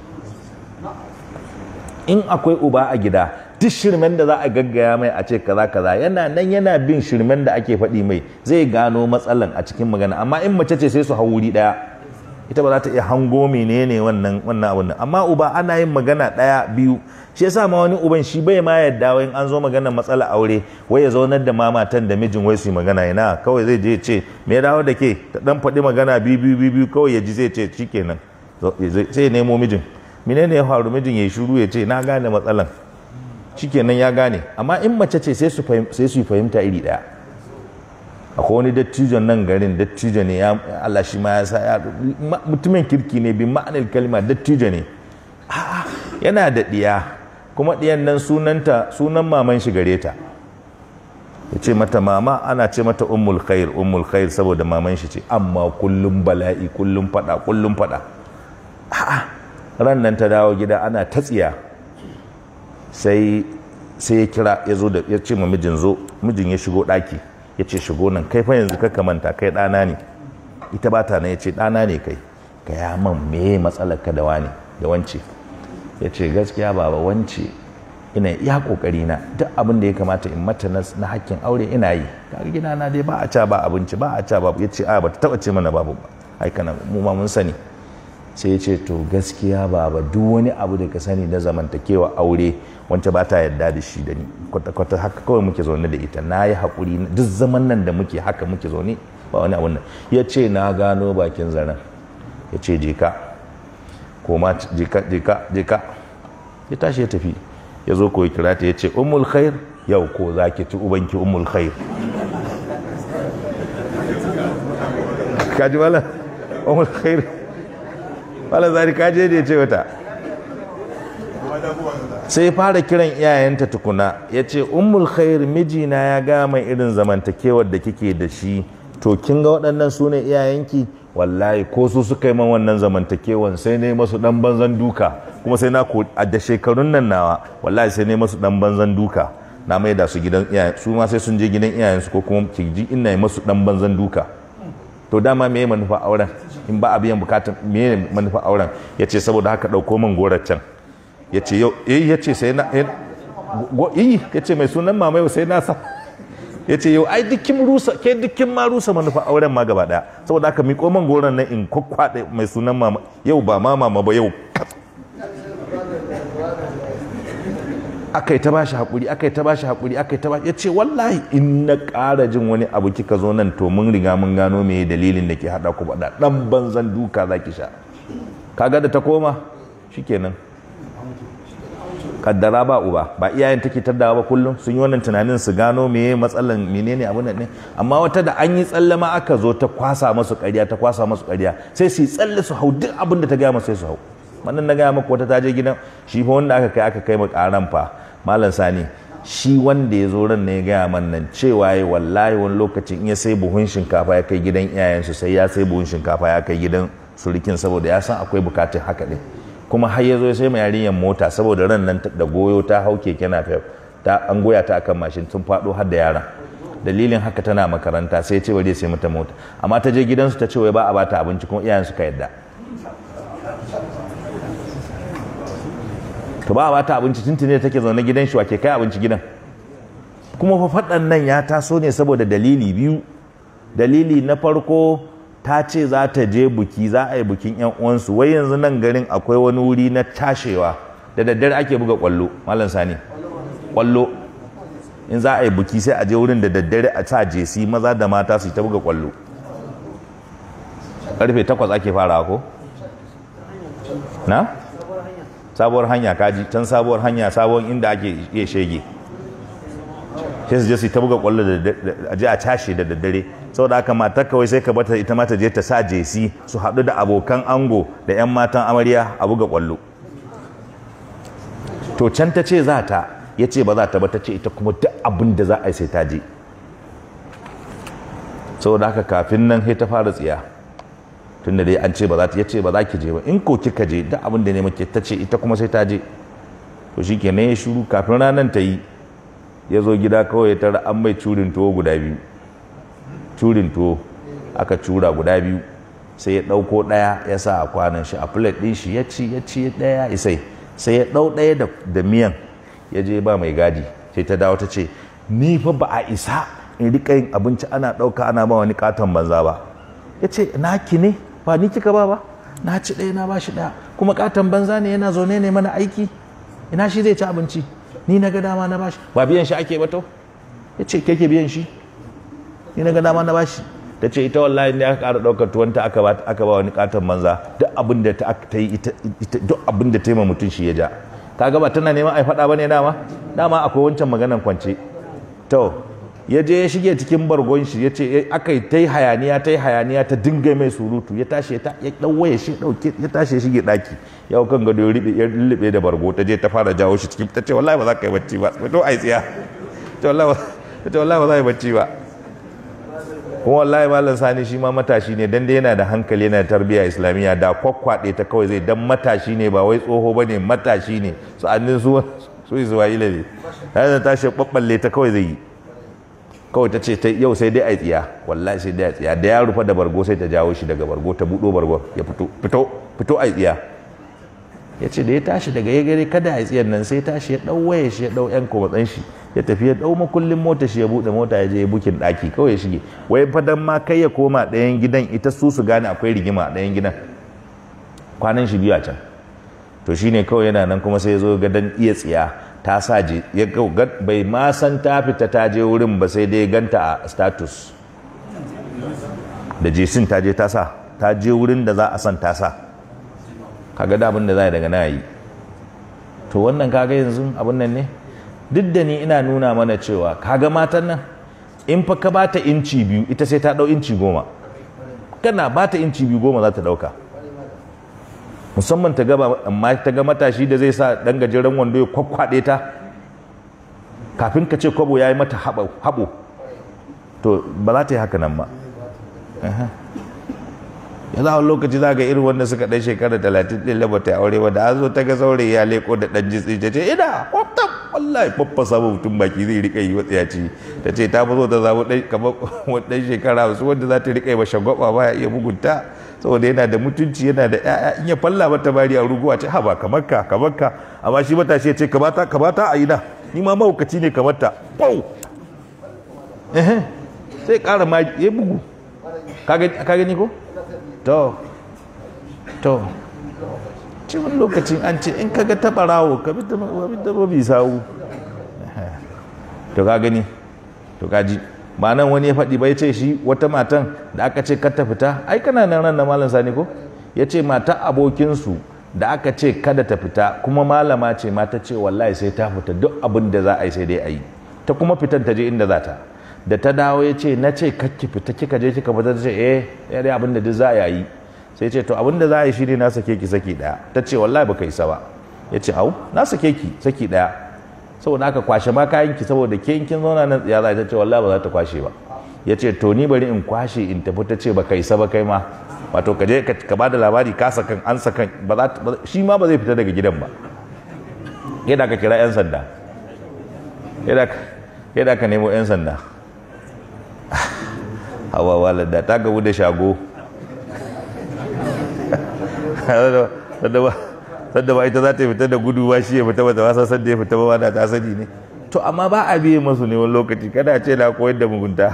in akwai uba a gida duk shirmen da za a gaggaya mai a ce kaza kaza yana nan yana bin shirmen da ake faɗi mai zai gano matsalan a cikin magana amma in mace ce sai su hau wuri ɗaya ita ba za ta iya hango menene wannan wannan abun nan amma uba ana yin magana ɗaya biyu shi yasa ma wani uban shi bai ma yadda wai an zo maganar matsala aure wai ya zaunar da mamatan da mijin wai su yi magana yana kawai zai je ce me ya dawo da ke ta dan faɗi magana biyu biyu biyu kawai ya ji zai ce shikenan sai ya nemo mijin menene ya faru mijin ya shiru ya ce na gane matsalan shikenan ya gane amma in mace ce sai su yi fahimta iri daya akwai wani dattijon nan garin dattijo ne ya Allah shi ma ya sa ya mutumin kirki ne bi ma'anar kalma dattijo ne a'a yana da diya kuma diyan nan sunanta sunan maman shi gare ta ya ce mata mama ana ce mata ummul khair ummul khair saboda maman shi ce amma kullum bala'i kullum fada kullum fada a'a ran nan ta dawo gida ana ta tsiya sai sai ya kira ya zo da ya ce ma mijin zo mijin ya shigo daki ya ce shigo nan kai fa yanzu ka manta kai ɗana ne ita ba ta nan ya ce ɗana ne kai ka ya man me matsalar ka da wani da wance ya ce gaskiya baba wance ina iya kokari na duk abin da ya kamata in mata na hakkin aure ina yi kaga gida na dai ba a ca ba abinci ba a ca ba ya ce a ba ta taba ce mana babu ba ai kana mu ma mun sani sai ya ce to gaskiya baba duk wani abu da ka sani na zamantakewa aure wance ba ta yarda da shi da ni kwata-kwata haka kawai muke zaune da ita na yi haƙuri duk zaman nan da muke haka muke zaune ba wani abun nan ya ce na gano bakin zaren ya ce jeka koma jeka jeka jeka ya tashi ya tafi ya zo koyi kira ta ya ce umul khair yau ko za ki ci ubanki umul khair kaji wala umul khair wala zari kaje da ya ce wata sai fara kiran iyayenta tukuna ya ce ummul khair mijina ya ga mai irin zamantakewar da kike da shi to kin ga waɗannan su ne iyayenki wallahi ko su suka yi man wannan zamantakewan sai ne masu dan banzan duka kuma sai na ko a da shekarun nan nawa wallahi sai ne masu dan banzan duka na mai da su gidan iyayen su ma sai sun je gidan iyayensu ko kuma ki ji ina yi masu dan banzan duka to dama me manufa auren in ba a biyan bukatun me manufa auren ya ce saboda haka ɗauko min gorar can ya ce yau eh ya ce sai na yi ya ce mai sunan mama yau sai na sa ya ce yau ai dukkin rusa ke dukkin ma rusa manufa auren ma gaba daya saboda haka miƙo man goron nan in kwakwaɗe mai sunan mama yau ba ma mama ba yau aka yi ta ba shi haƙuri aka yi ta ba shi haƙuri aka yi ta ba ya ce wallahi in na ƙara jin wani abu kika zo nan to mun riga mun gano me dalilin da ke haɗa ku baɗa ɗan banzan duka za ki sha kaga da ta koma shikenan kaddara ba uba ba iyayen take taddawa ba kullum sun yi wannan tunanin su gano meye matsalan menene abun nan ne amma wata da an yi tsalle ma aka zo ta kwasa masu ƙarya ta kwasa masu ƙarya sai su yi tsalle su hau duk abin da ta gaya masu sai su hau wannan na gaya maka wata ta je gidan shi fa wanda aka kai aka kai mu ƙaran fa malam sani shi wanda ya zo ran ne ya gaya man nan cewa ya wallahi wani lokacin in ya sai buhun shinkafa ya kai gidan iyayensu sai ya sai buhun shinkafa ya kai gidan surikin saboda ya san akwai bukatun haka ɗin kuma har ya zo sai mai yarinyar mota saboda ran nan da goyo ta hau keke na ta an goya ta akan mashin sun faɗo har da yaran dalilin haka tana makaranta sai ce bari sai mata mota amma ta je gidansu ta ce wai ba a bata abinci kuma iyayen suka yadda to ba a bata abinci tuntune take zaune gidan shi wake kai abinci gidan kuma fa faɗan nan ya taso ne saboda dalili biyu dalili na farko ta ce za ta je buki za a yi bukin yan uwansu wai yanzu nan garin akwai wani wuri na tashewa da daddare ake buga kwallo malam sani kwallo in za a yi buki sai a je wurin da daddare a sa jesi maza da mata su ta buga kwallo karfe takwas ake fara ko na sabuwar hanya kaji can sabuwar hanya sabuwar inda ake iya shege sai su je su ta buga kwallo da a je a cashe da daddare saboda haka matar kawai sai ka bata ita ma ta je ta sa jesi su haɗu da abokan ango da 'yan matan amarya a buga kwallo to can ta ce za ta ya ce ba za ta ba ta ce ita kuma duk abin da za a yi sai ta je saboda haka kafin nan sai ta fara tsiya tunda dai an ce ba za ta yace ba za ki je ba in ko kika je duk abin da ne muke ta ce ita kuma sai ta je to shikenan ya shuru kafin ranar ta yi ya zo gida kawai ya tara an mai curin tuwo guda biyu curin tuwo aka cura guda biyu sai ya ɗauko ɗaya ya sa a kwanan shi a plate ɗin shi ya ci ya ci ɗaya isai sai ya ɗau ɗaya da miyan ya je ba mai gadi sai ta dawo ta ce ni fa ba a isa in rika yin abinci ana ɗauka ana ba wani katon banza ba ya ce naki ne ba ni kika ba ba na ci ɗaya na ba shi ɗaya kuma katon banza ne yana zaune ne mana aiki ina shi zai ci abinci ni na ga dama na bashi ba biyan shi ake ba to ya ce ke ke biyan shi ni na ga dama na bashi ta ce ita wallahi ne aka ƙara ɗaukar tuwanta aka ba aka ba wani katon banza duk abin da ta yi ita duk abin da ta yi ma mutum shi ya ja kaga ba tana neman ai faɗa bane dama dama akwai wancan maganan kwance to ya je ya shige cikin bargon shi ya ce aka yi ta yi hayaniya ta yi hayaniya ta dinga mai surutu ya tashi ya ɗauwaye shi ɗauke ya tashi ya shige ɗaki ya kan gado ya lullube da bargo ta je ta fara jawo shi cikin ta ce wallahi ba za ka yi bacci ba to ai tsiya ta wallahi ba za ka yi bacci ba kuma wallahi malam sani shi ma matashi ne dan dai yana da hankali yana da tarbiyya islamiyya da kwakwaɗe ta kawai zai dan matashi ne ba wai tsoho ba ne matashi ne sa'annin su su isra'ila ne ta tashi ɓaɓɓalle ta kawai zai yi kawai ta ce yau sai dai a tsiya wallahi sai dai a tsiya da ya rufa da bargo sai ta jawo shi daga bargo ta buɗo bargo ya fito fito fito a tsiya ya ce da ya tashi daga ya gare kada a tsiyan nan sai tashi ya ɗau waya shi ya ɗau yan komatsan shi ya tafi ya ɗau makullin mota shi ya buɗe mota ya je ya bukin ɗaki kawai ya shige wai fadan ma kai ya koma ɗayan gidan ita su su gane akwai rigima a ɗayan gidan kwanan shi biyu a can to shine kawai yana nan kuma sai ya zo gadon iya tsiya ta sa je ya bai ma san ta fita ta je wurin ba sai dai ganta a status da jesin ta je ta sa ta je wurin da za a san ta sa kaga da abin da za daga na yi to wannan kaga yanzu abin nan ne duk da ni ina nuna mana cewa kaga matan nan in fa ka bata inci biyu ita sai ta dau inci goma kana bata inci biyu goma za ta dauka musamman ta gaba amma ta ga matashi da zai sa dan gajeren wando ya kwakwade ta kafin ka ce kwabo ya yi mata haɓo to ba za ta yi haka nan ba ya za a lokaci za ga irin wanda suka ɗan shekara talatin ɗin laba ta aure ba da an zo ta ga saurayi ya leko da ɗan jitsi ta ce ina kwaftan wallahi faffa samun mutum baki zai rika yi watsayaci ta ce ta fi so ta zaɓi ɗan kamar ɗan shekara wasu wanda za ta rika yi ba shagwaba ba ya iya mugunta saboda yana da mutunci yana da ƴaƴa in ya falla mata bari a ruguwa ce ha ba kamar ka kamar ka amma shi matashi ya ce kamata kamata a yi na ni ma mahaukaci ne kamar ta pau sai ƙara ma ya bugu ka gani ko to to cikin lokacin an ce in kaga taɓa rawo ka bi da mabi sawu to ka gani to ka ji ba nan wani ya faɗi ba ya ce shi wata matan da aka ce kar ta fita ai kana nan ran na malam sani ko ya ce mata abokinsu da aka ce kada ta fita kuma malama ce mata ce wallahi sai ta fita duk abin da za a yi sai dai a yi ta kuma fitan ta je inda za ta da ta dawo ya ce na ce ki fita kika je kika fita ta ce eh ya dai abin da duk za a yi sai ce to abin da za a yi shine na sake ki saki daya ta ce wallahi baka isa ba ya ce au na sake ki saki daya saboda aka kwashe ma kayan ki saboda ke kin zauna nan ya za ta ce wallahi ba za ta kwashe ba ya ce to ni bari in kwashe in tafi ta ce baka isa ba kai ma wato ka je ka ba da labari ka sakan an sakan ba za shi ma ba zai fita daga gidan ba yadda ka kira yan sanda yadda ka nemo yan sanda hawa walada ta gabu da shago sadda ba ita za ta fita da gudu ba shi ya fita ba ta wasa sadda ya fita ba wadda ta sani ne to amma ba a biye masu ne wani lokaci kada ce na koyar da mugunta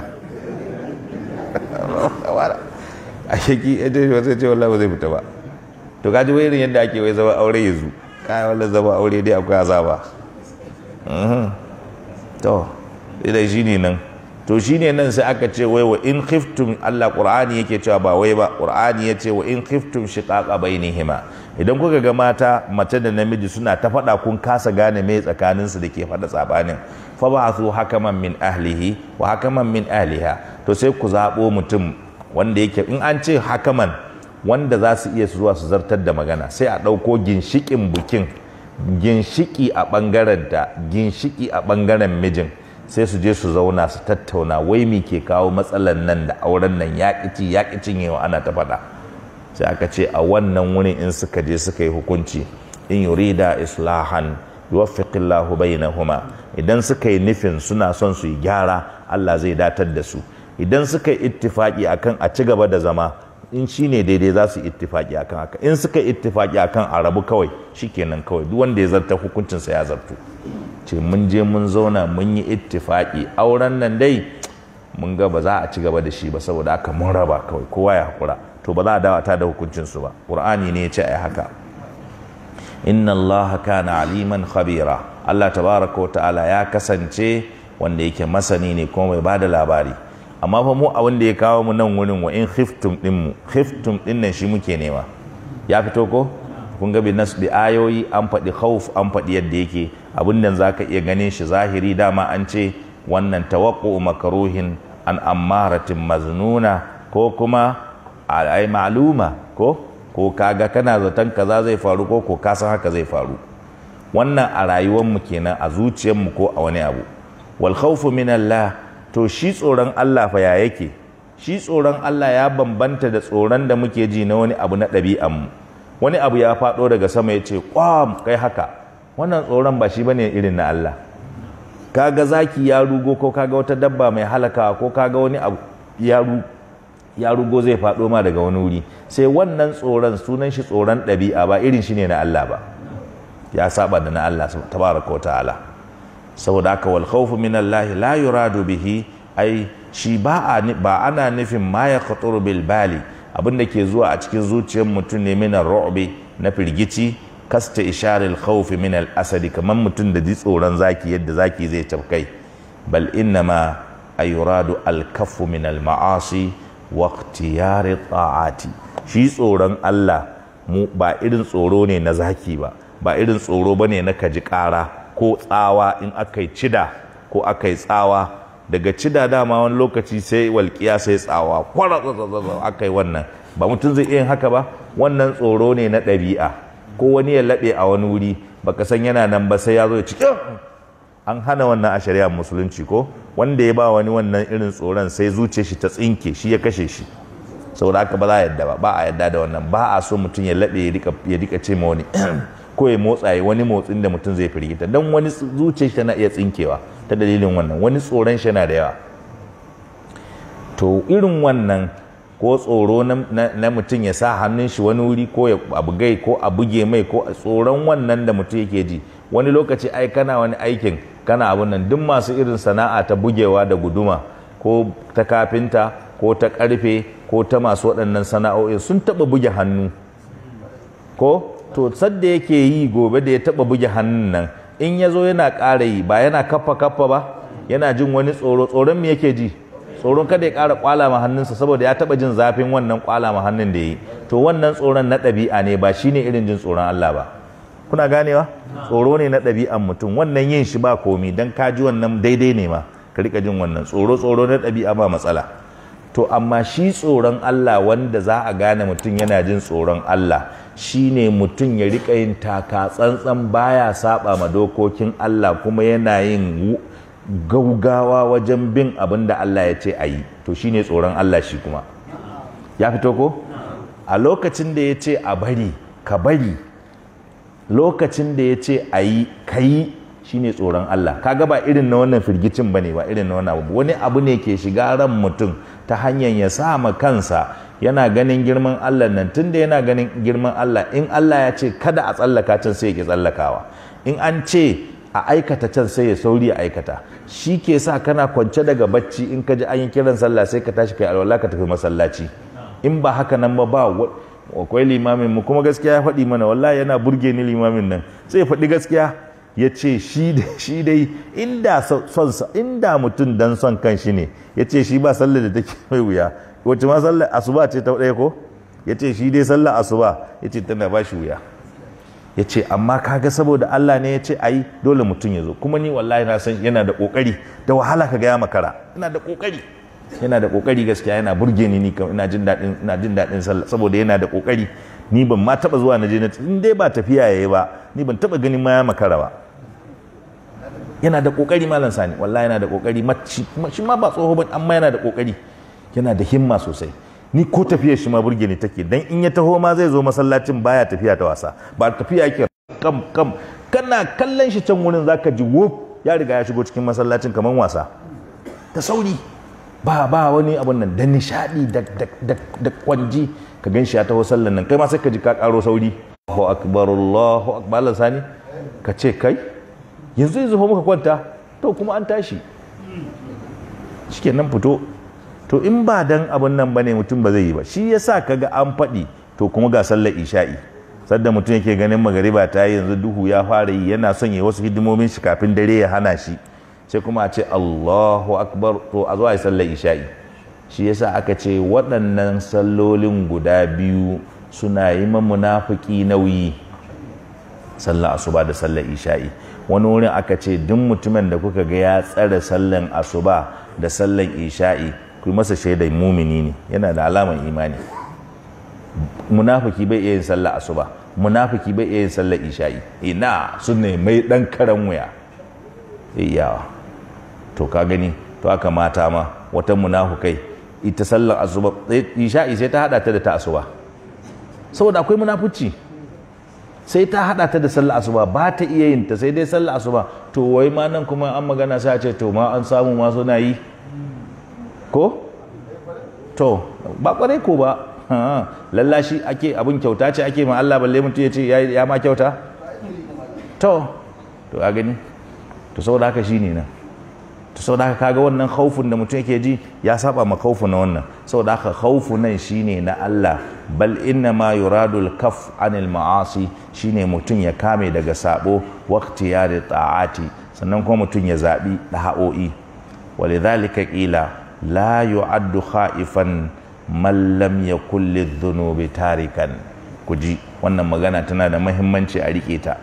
a shaki ya ce wasu ce wallah ba zai fita ba to kaji wai irin yadda ake wai zama aure yanzu kayan wallah zama aure dai akwai azaba to idan shi ne nan to shine nan sai aka ce wai wa in khiftum Allah Qur'ani yake cewa ba wai ba Qur'ani yace wa in khiftum shiqaqa bainihima idan kuka ga mata mace da namiji suna ta faɗa kun kasa gane me tsakanin su dake faɗa tsabanin fa ba'athu hakaman min ahlihi wa hakaman min ahliha to sai ku zabo mutum wanda yake in an ce hakaman wanda za su iya zuwa su zartar da magana sai a ɗauko ginshikin bukin ginshiki a ɓangaren ta ginshiki a ɓangaren mijin sai su je su zauna su tattauna wai mi ke kawo matsalan nan da auren nan ya ƙici ya cinyewa ana ta faɗa sai aka ce a wannan wurin in suka je suka yi hukunci in yurida islahan yuwaffiqillahu bainahuma idan suka yi nufin suna son su yi gyara Allah zai datar da su idan suka yi ittifaki akan a ci gaba da zama in shine daidai za su ittifaki akan haka in suka yi ittifaki akan a rabu kawai shikenan kawai duk wanda ya zarta hukuncinsa ya zartu ce mun je mun zauna mun yi ittifaki auren nan dai mun ga ba za a ci gaba da shi ba saboda haka mun raba kawai kowa ya hakura to ba za a dawata da hukuncinsu ba qur'ani ne ya ce ai haka inna allaha kana aliman khabira allah tabaraka wa ta'ala ya kasance wanda yake masani ne kuma mai bada labari amma fa mu abin da ya kawo mu nan wurin wa in khiftum din mu khiftum din nan shi muke nema ya fito ko kun ga bin nasbi ayoyi an faɗi khawf an faɗi yadda yake abin nan zaka iya ganin shi zahiri dama an ce wannan tawaqqu makruhin an ammaratin maznuna ko kuma ai ma'luma ko ko kaga kana zaton kaza zai faru ko ko kasan haka zai faru wannan a rayuwar mu kenan a zuciyar mu ko a wani abu wal khawfu min Allah to shi tsoron Allah fa ya yake shi tsoron Allah ya bambanta da tsoron da muke ji na wani abu na ɗabi'an mu wani abu ya faɗo daga sama ya ce kwam kai haka wannan tsoron ba shi bane irin na Allah kaga zaki ya rugo ko kaga wata dabba mai halaka ko kaga wani abu ya ya rugo zai faɗo ma daga wani wuri sai wannan tsoron sunan shi tsoron ɗabi'a ba irin shi ne na Allah ba ya saba da na Allah tabaraka wa ta'ala saboda haka wal khawfu min Allah la yuradu bihi ai shi ba ba ana nufin ma ya khaturu bil bali abin da ke zuwa a cikin zuciyar mutum ne min ru'bi na firgici kasta isharil khawfi min al asadi kamar mutum da ji tsoron zaki yadda zaki zai tafkai bal innama ayuradu al kaffu min al ma'asi waqtiyari ta'ati shi tsoron Allah mu ba irin tsoro ne na zaki ba ba irin tsoro bane na kaji ƙara ko tsawa in aka yi cida ko aka yi tsawa daga cida dama wani lokaci sai walƙiya sai tsawa kwara aka yi wannan ba mutum zai iya yin haka ba wannan tsoro ne na ɗabi'a ko wani ya laɓe a wani wuri baka san yana nan ba sai ya zo ya cikin an hana wannan a shari'ar musulunci ko wanda ya ba wani wannan irin tsoron sai zuce shi ta tsinke shi ya kashe shi saboda haka ba za a yadda ba ba a yadda da wannan ba a so mutum ya laɓe ya rika ce ma wani ko ya motsa ya wani motsin da mutum zai firgita don wani zuce shi tana iya tsinkewa ta dalilin wannan wani tsoron shi na da yawa to irin wannan ko tsoro na mutum ya sa hannun shi wani wuri ko ya abugai ko a buge mai ko tsoron wannan da mutum yake ji wani lokaci ai kana wani aikin kana abun nan duk masu irin sana'a ta bugewa da guduma ko ta kafinta ko ta karfe ko ta masu waɗannan sana'o'i sun taɓa buge hannu ko to sadda yake yi gobe da ya taɓa buge hannun nan in ya zo yana ƙara yi ba yana kaffa kaffa ba yana jin wani tsoro tsoron me yake ji tsoron kada ya ƙara ƙwala ma hannunsa saboda ya taɓa jin zafin wannan ƙwala ma hannun da ya yi to wannan tsoron na ɗabi'a ne ba shine irin jin tsoron Allah ba kuna ganewa tsoro ne na ɗabi'an mutum wannan yin shi ba komi don ka ji wannan daidai ne ma ka rika jin wannan tsoro tsoro na ɗabi'a ba matsala to amma shi tsoron Allah wanda za a gane mutum yana jin tsoron Allah shine mutum ya rika yin taka tsantsan baya saba ma dokokin Allah kuma yana yin gaugawa wajen bin abin da Allah ya ce a yi to shine tsoron Allah shi kuma ya fito ko a lokacin da ya ce a bari ka bari lokacin da ya ce a yi ka yi shi ne tsoron Allah kaga ba irin na wannan firgicin ba ne ba irin na wannan abu wani abu ne ke shiga ran mutum ta hanyar ya sa ma kansa yana ganin girman Allah nan tunda yana ganin girman Allah in Allah ya ce kada a tsallaka can sai ya ke tsallakawa in an ce a aikata can sai ya sauri a aikata shi ke sa kana kwance daga bacci in ka ji an yi kiran sallah sai ka tashi kai alwala ka tafi masallaci in ba haka nan ba ba akwai limamin mu kuma gaskiya ya faɗi mana wallahi yana burge ni limamin nan sai ya faɗi gaskiya ya ce shi dai inda son inda mutum dan son kan shi ne ya ce shi ba sallar da take mai wuya wacce ma sallar asuba ce ta ɗaya ko ya ce shi dai sallar asuba ya ce tana ba shi wuya ya ce amma kaga saboda Allah ne ya ce ayi dole mutum ya zo kuma ni wallahi na san yana da kokari da wahala ka gaya makara yana da kokari yana da kokari gaskiya yana burge ni ni kam ina jin daɗin ina jin daɗin sallah saboda yana da kokari ni ban ma taba zuwa na je na in dai ba tafiya yayi ba ni ban taba ganin ma ya makara ba yana da kokari malam sani wallahi yana da kokari shi ma ba tsoho ba amma yana da kokari yana da himma sosai ni ko tafiyar shi ma burge ni take dan in ya taho ma zai zo masallacin baya tafiya ta wasa ba tafiya yake kam kam kana kallon shi can wurin zaka ji wuf ya riga ya shigo cikin masallacin kaman wasa da sauri ba ba wani abun nan da nishadi da da da kwanji ka gan shi ya taho sallan nan kai ma sai ka ji ka karo sauri Allahu akbar Allahu akbar Allah sani ka ce kai yanzu yanzu muka kwanta to kuma an tashi shikenan fito to in ba dan abun nan bane mutum ba zai yi ba shi yasa kaga an faɗi to kuma ga sallar isha'i sadda mutum yake ganin magariba ta yi yanzu duhu ya fara yi yana son ya wasu hidimomin shi kafin dare ya hana shi sai kuma a ce Allahu akbar to a zo a yi sallar isha'i shi yasa aka ce waɗannan sallolin guda biyu suna yi ma munafiki nauyi sallar asuba da sallar isha'i wani wurin aka ce duk mutumin da kuka ga ya tsare sallar asuba da sallar isha'i ku yi masa shaidar mumini ne yana da alamar imani munafiki bai iya yin sallar asuba munafiki bai iya yin sallar isha'i ina sun ne mai dan karan wuya iyawa to ka gani to aka mata ma wata munafukai ita sallar asuba isha'i sai ta hada ta da ta asuba saboda akwai munafuci sai ta hada ta da sallar asuba ba ta iya yin ta sai dai sallar asuba to wai ma nan kuma an magana sai a ce to ma an samu ma suna yi ko to ba kwarai ko ba lallashi ake abin kyauta ce ake ma Allah balle mutum ya ce ya ma kyauta to to a gani to saboda haka shine nan to saboda haka kaga wannan khaufin da mutum yake ji ya saba ma khaufu na wannan saboda haka khaufu nan shine na Allah bal inna ma yuradu al-kaf anil ma'asi shine mutum ya kame daga sabo waqtiyari ta'ati sannan kuma mutum ya zabi da'o'i walidhalika qila la yu'addu khaifan man lam yakul lidhunubi tarikan kuji wannan magana tana da muhimmanci a rike ta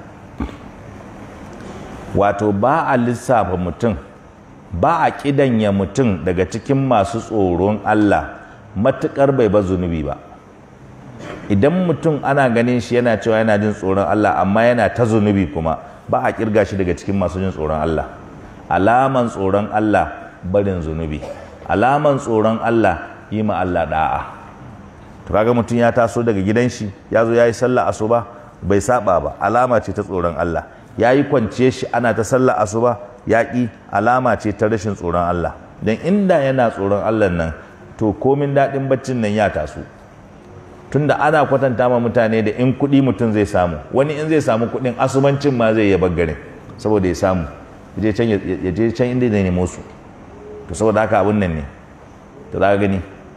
wato ba a lissafa mutum ba a kidanya mutum daga cikin masu tsoron Allah matukar bai ba zunubi ba idan mutum ana ganin shi yana cewa yana jin tsoron Allah amma yana ta zunubi kuma ba a kirga shi daga cikin masu jin tsoron Allah alaman tsoron Allah barin zunubi alaman tsoron Allah yi ma Allah da'a to kaga mutum ya taso daga gidan shi ya zo ya yi sallah asuba bai saba ba alama ce ta tsoron Allah ya yi kwance shi ana ta sallah asuba ya ƙi alama ce ta rashin tsoron Allah don inda yana tsoron Allah nan to komin daɗin baccin nan ya taso tunda ana kwatanta ma mutane da in kuɗi mutum zai samu wani in zai samu kuɗin asubancin ma zai yaba garin saboda ya samu ya je can inda zai nemo su to saboda haka abin nan ne to za gani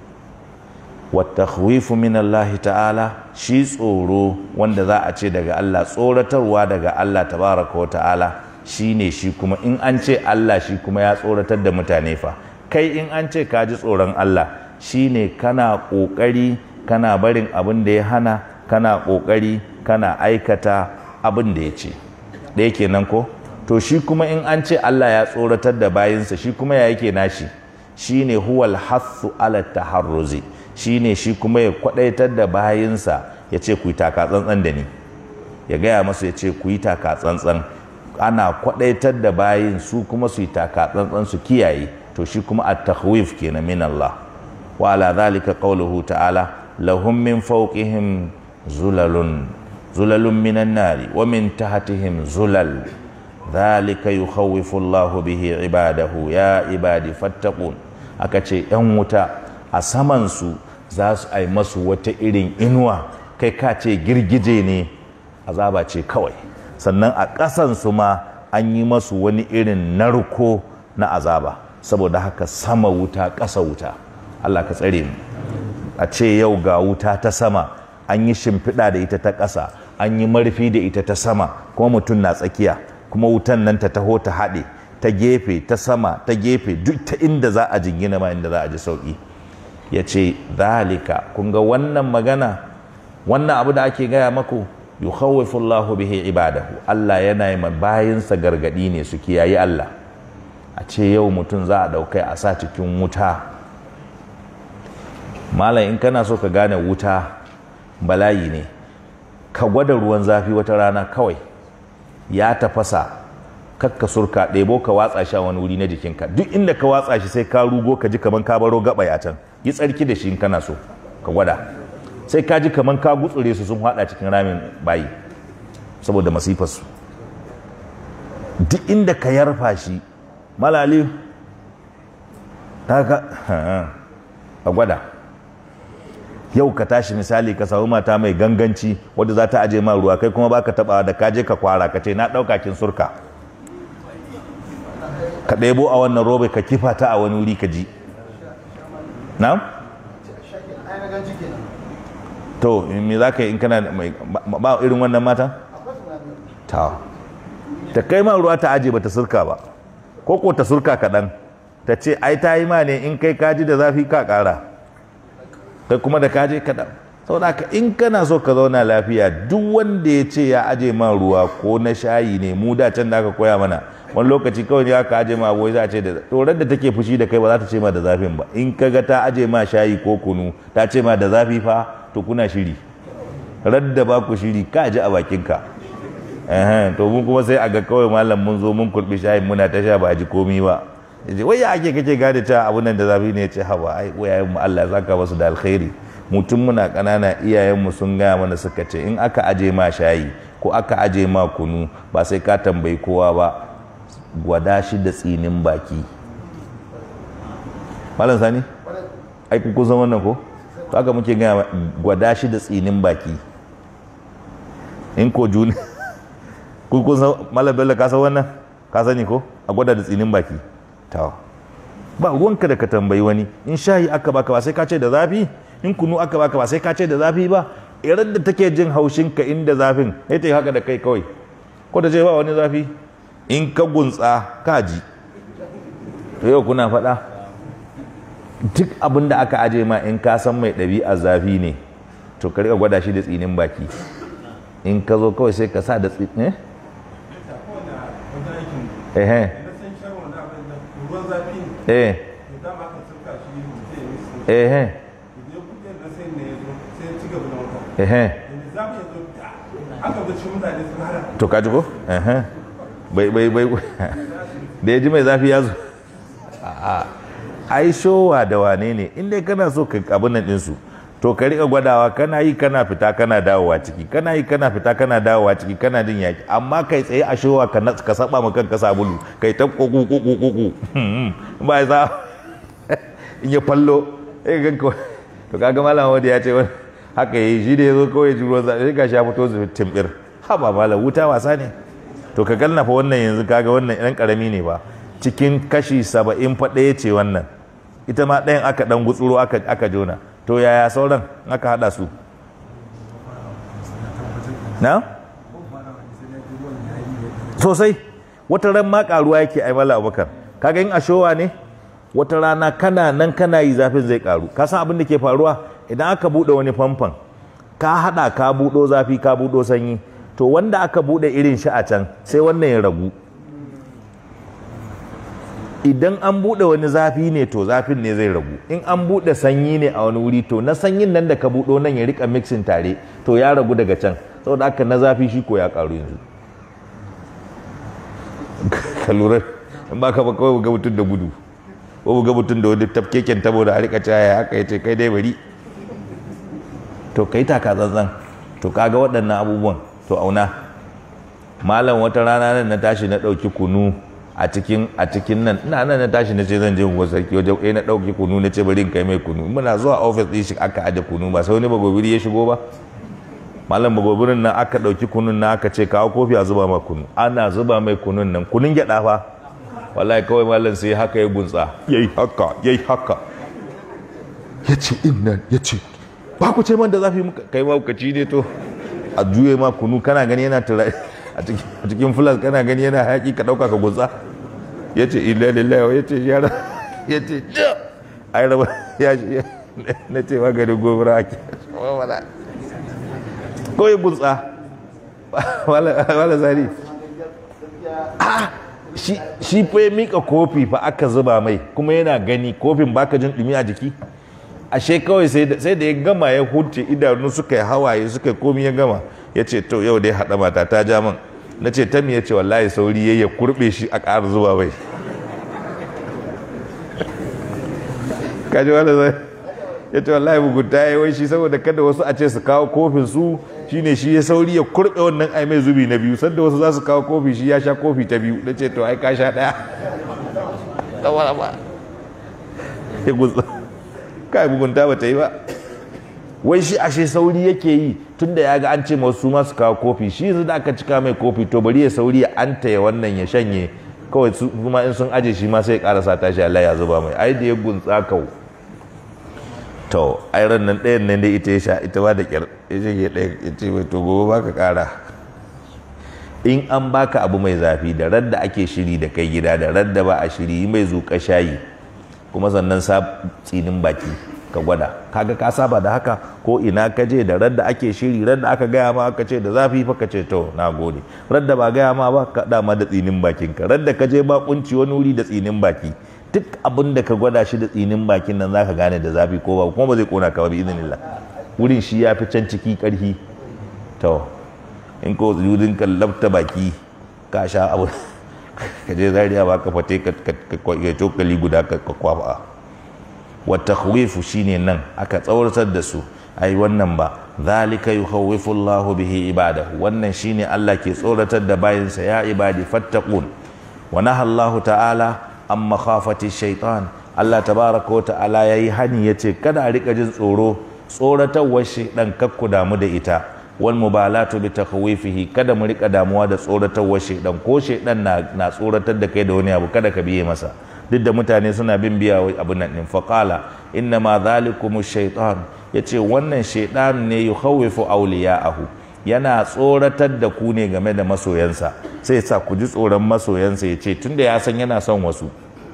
wattakhwifu min Allah ta'ala shi tsoro wanda za a ce daga Allah tsoratarwa daga Allah tabaraka wa ta'ala shine shi kuma in an ce Allah shi kuma ya tsoratar da mutane fa kai in an ce ka ji tsoron Allah shine kana kokari kana barin abin da ya hana kana kokari kana aikata abin da ya ce da yake nan ko to shi kuma in an ce Allah ya tsoratar da bayinsa shi kuma ya yake nashi shine huwal hathu ala taharruzi shine shi kuma ya kwadaitar da bayinsa ya ce ku yi taka tsantsan da ni ya gaya masu ya ce ku yi taka tsantsan ana kwadaitar da bayin su kuma su yi taka tsantsan su kiyaye to shi kuma at-takhwif kenan min Allah wa ala zalika qawluhu ta'ala lahum min fawqihim zulalun zulalun minan nari wa min tahtihim zulal dhalika yukhawwifu Allahu bihi ibadahu ya ibadi fattaqun aka ce yan wuta a saman su za su ai masu wata irin inuwa kai ka ce girgije ne azaba ce kawai sannan a ƙasan su ma an yi masu wani irin narko na azaba saboda haka sama wuta ƙasa wuta Allah ka tsare mu a ce yau ga wuta ta sama an yi shimfiɗa da ita ta ƙasa an yi marfi da ita ta sama kuma mutum na tsakiya kuma wutan nan ta taho ta haɗe ta gefe ta sama ta gefe duk ta inda za a jingina ma inda za a ji sauƙi ya ce zalika kun ga wannan magana wannan abu da ake gaya maku yukhawwifu Allahu bihi ibadahu Allah yana yi bayinsa gargadi ne su kiyayi Allah a ce yau mutum za a ɗaukai a sa cikin wuta malam in kana so ka gane wuta bala'i ne ka gwada ruwan zafi wata rana kawai ya tafasa kakka surka ɗebo ka watsa shi a wani wuri na jikinka duk inda ka watsa shi sai ka rugo ka ji kaman ka baro gaba ya can yi tsarki da shi in kana so ka gwada sai ka ji kaman ka gutsure su sun hada cikin ramin bayi saboda masifarsu duk inda ka yarfa shi malali ta ka a gwada yau ka tashi misali ka samu mata mai ganganci wadda za ta aje ma ruwa kai kuma baka taba da kaje ka kwara ka ce na dauka kin surka ka ɗebo a wannan robe ka kifa ta a wani wuri ka ji na? to me za ka yi in kana ba irin wannan mata? ta ta kai ma ruwa ta aje ba ta surka ba ko ko ta surka kaɗan ta ce ai ta yi ma ne in kai kaji da zafi ka ƙara kai kuma da kaje kaɗan saboda haka in kana so ka zauna lafiya duk wanda ya ce ya aje ma ruwa ko na shayi ne mu da can da aka koya mana wani lokaci kawai ya ka aje ma abuwa za a ce da tsoron da take fushi da kai ba za ta ce ma da zafin ba in ka ga ta aje ma shayi ko kunu ta ce ma da zafi fa to kuna shiri radda ba ku shiri ka ji a bakinka to mun kuma sai a ga kawai malam mun zo mun kurbi shayin muna ta sha ba a ji komi ba yace wai ya ake kake gane cewa abun nan da zafi ne ya ce haba ai wayayen mu Allah ya saka masu da alkhairi mutum muna ƙanana iyayenmu sun gaya mana suka ce in aka aje ma shayi ko aka aje ma kunu ba sai ka tambayi kowa ba gwada shi da tsinin baki malam sani ai ku kusan wannan ko to aka muke gaya gwada shi da tsinin baki in ko juni ku kusan malam bello ka san wannan ka sani ko a gwada da tsinin baki tawa ba ruwanka da ka tambayi wani in shayi aka baka ba sai ka ce da zafi in kunu aka baka ba sai ka ce da zafi ba irin da take jin haushin ka inda zafin ya ta yi haka da kai kawai ko da ce ba wani zafi in ka gunsa ka ji to yau kuna faɗa duk abin da aka aje ma in ka san mai ɗabi'a zafi ne to ka riƙa gwada shi da tsinin baki in ka zo kawai sai ka sa da tsinin eh eh eh eh ehe to kaji ko ehe bai bai bai da ya ji mai zafi ya zo ai showa da wane ne inda kana so ka abin nan ɗinsu to ka riƙa gwadawa kana yi kana fita kana dawowa ciki kana yi kana fita kana dawowa ciki kana jin yaki amma kai tsaye a showa ka ka saba ma kanka sabulu kai ta kuku kuku kuku ba ya za in ya fallo eh ganka to kaga malam wanda ya ce wani haka yi shi da ya zo kawai ji ruwan zaɓe ga sha fito su timbir ha ba malam wuta wasa ne to ka fa wannan yanzu kaga wannan ɗan ƙarami ne ba cikin kashi saba'in fa ɗaya ce wannan ita ma ɗayan aka ɗan gutsuro aka jona to yaya sauran aka haɗa su na sosai wata ran ma ƙaruwa yake ai mala abubakar kaga in ashowa ne wata rana kana nan kana yi zafin zai ƙaru ka san abin da ke faruwa idan aka buɗe wani famfon ka haɗa ka buɗo zafi ka buɗo sanyi to wanda aka buɗe irin shi a can sai wannan ya ragu idan an buɗe wani zafi ne to zafin ne zai ragu in an buɗe sanyi ne a wani wuri to na sanyin nan da ka buɗo nan ya rika mixin tare to ya ragu daga can saboda haka na zafi shi ko ya ƙaru yanzu ka lura in ba ka ba kawai ga mutum da gudu ko ga mutum da wani tafkeken tabo da a rika caya haka ya ce kai dai bari to kai taka zanzan to kaga waɗannan abubuwan to auna malam wata rana nan na tashi na ɗauki kunu a cikin a cikin nan ina nan na tashi na ce zan je unguwar sarki wajen ɗaya na ɗauki kunu na ce bari in kai mai kunu muna zuwa ofis ɗin shi aka aje kunu ba sai wani bagobiri ya shigo ba malam bagobirin nan aka ɗauki kunun nan aka ce kawo kofi a zuba ma kunu ana zuba mai kunun nan kunun gyaɗa fa wallahi kawai malam sai haka ya gunsa yayi haka yayi haka ya ce innan ya ce ba ku ce man da zafi muka kai ma ci ne to a juye ma kunu kana gani yana tura a cikin fulas kana gani yana hayaki ka ɗauka ka gutsa ya ce illa lillahi ya ce yara ya ce ai raba ya ce na ce maganin gobara ake ko ya gutsa wala zari shi fa ya mika kofi fa aka zuba mai kuma yana gani kofin baka jin dumi a jiki ashe kawai sai da ya gama ya huce idanu suka yi hawaye suka yi komi ya gama ya ce to yau dai haɗa mata ta ja min na ce ta ya ce wallahi sauri ya ya kurɓe shi a ƙara zuba mai kaji wanda zai ya ce wallahi bugunta ya wai shi saboda kada wasu a ce su kawo kofin su shine shi ya sauri ya kurɓe wannan ai mai zubi na biyu sanda wasu za su kawo kofi shi ya sha kofi ta biyu na ce to ai ka sha ɗaya ya gutsa kai bugunta ba ta yi ba wai shi ashe sauri yake yi tunda ya ga an ce masu masu kawo kofi shi yanzu da aka cika mai kofi to bari ya sauri ya anta ya wannan ya shanye kawai su kuma in sun aje shi ma sai ya karasa tashi Allah ya zuba mai ai da ya gunsa kau to ai ran nan ɗayan nan dai ita ya sha ita ba da kyar ya ce ke ɗaya ya ce mai to gobe baka kara in an baka abu mai zafi da radda ake shiri da kai gida da radda ba a shiri mai zuƙa shayi kuma sannan sa tsinin baki ka gwada kaga ka saba da haka ko ina ka je da radda ake shiri radda aka gaya ma aka ce da zafi fa ka ce to na gode radda ba gaya ma ba ka dama da tsinin bakin ka radda ka je ba kunci wani wuri da tsinin baki duk abin da ka gwada shi da tsinin bakin nan zaka gane da zafi ko ba kuma ba zai kona ka ba bi idinillah wurin shi ya fi can ciki karhi to in ko wurin ka labta baki ka sha abu ka je zariya ba ka fate ka cokali guda ka kwafa wata shine nan aka tsawartar da su ai wannan ba zalika yukhawwifu Allahu bihi ibadahu wannan shine Allah ke tsoratar da bayinsa ya ibadi fattaqun wa nahallahu ta'ala an makhafati shaitan Allah tabaraka wa ta'ala yayi hani yace kada a rika jin tsoro tsoratawar shaitan kakku damu da ita wal mubalatu bi takhwifihi kada mu rika damuwa da tsoratawar shaitan ko shaitan na na tsoratar da kai da wani abu kada ka biye masa duk da mutane suna bin biya abin nan din faqala inna ma zalikum shaitan yace wannan shaitan ne yukhawifu awliya'ahu yana tsoratar da ku ne game da masoyansa sai sa ku ji tsoron masoyansa ya ce tunda ya san yana son wasu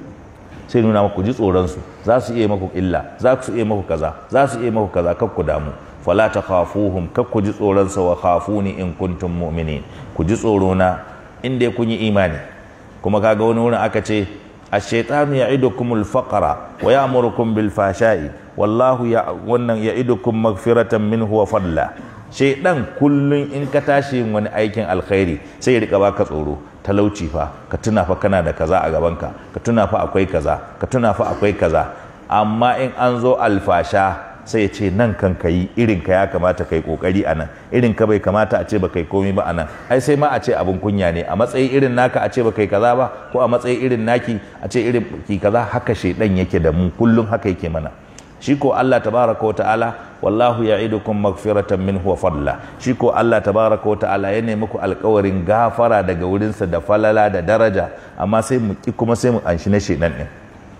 sai nuna ku ji tsoronsu za su iya maku illa za su iya maku kaza za su iya maku kaza kar ku damu fala ta khafuhum kar ku ji tsoronsa wa khafuni in kuntum mu'minin ku ji tsoro na in dai kun yi imani kuma kaga wani wurin aka ce ash-shaytanu ya'idukumul faqra wa ya'murukum bil fashai wallahu ya wannan ya'idukum maghfiratan minhu wa fadla shaidan kullum in ka tashi yin wani aikin alkhairi sai ya rika baka tsoro talauci fa ka tuna fa kana da kaza a gabanka ka tuna fa akwai kaza ka tuna fa akwai kaza amma in an zo alfasha sai ya ce nan kan ka yi irin ka ya kamata kai kokari a nan irin ka bai kamata a ce ba kai komai ba a nan ai sai ma a ce abin kunya ne a matsayi irin naka a ce ba kai kaza ba ko a matsayi irin naki a ce irin ki kaza haka shaidan yake da mu kullum haka yake mana shi ko Allah tabaraka wa ta'ala wallahu ya'idukum maghfiratan minhu wa fadla shi ko Allah tabaraka wa ta'ala ya nemi ku alƙawarin gafara daga wurinsa da falala da daraja amma sai mu ki kuma sai mu anshi na shedan din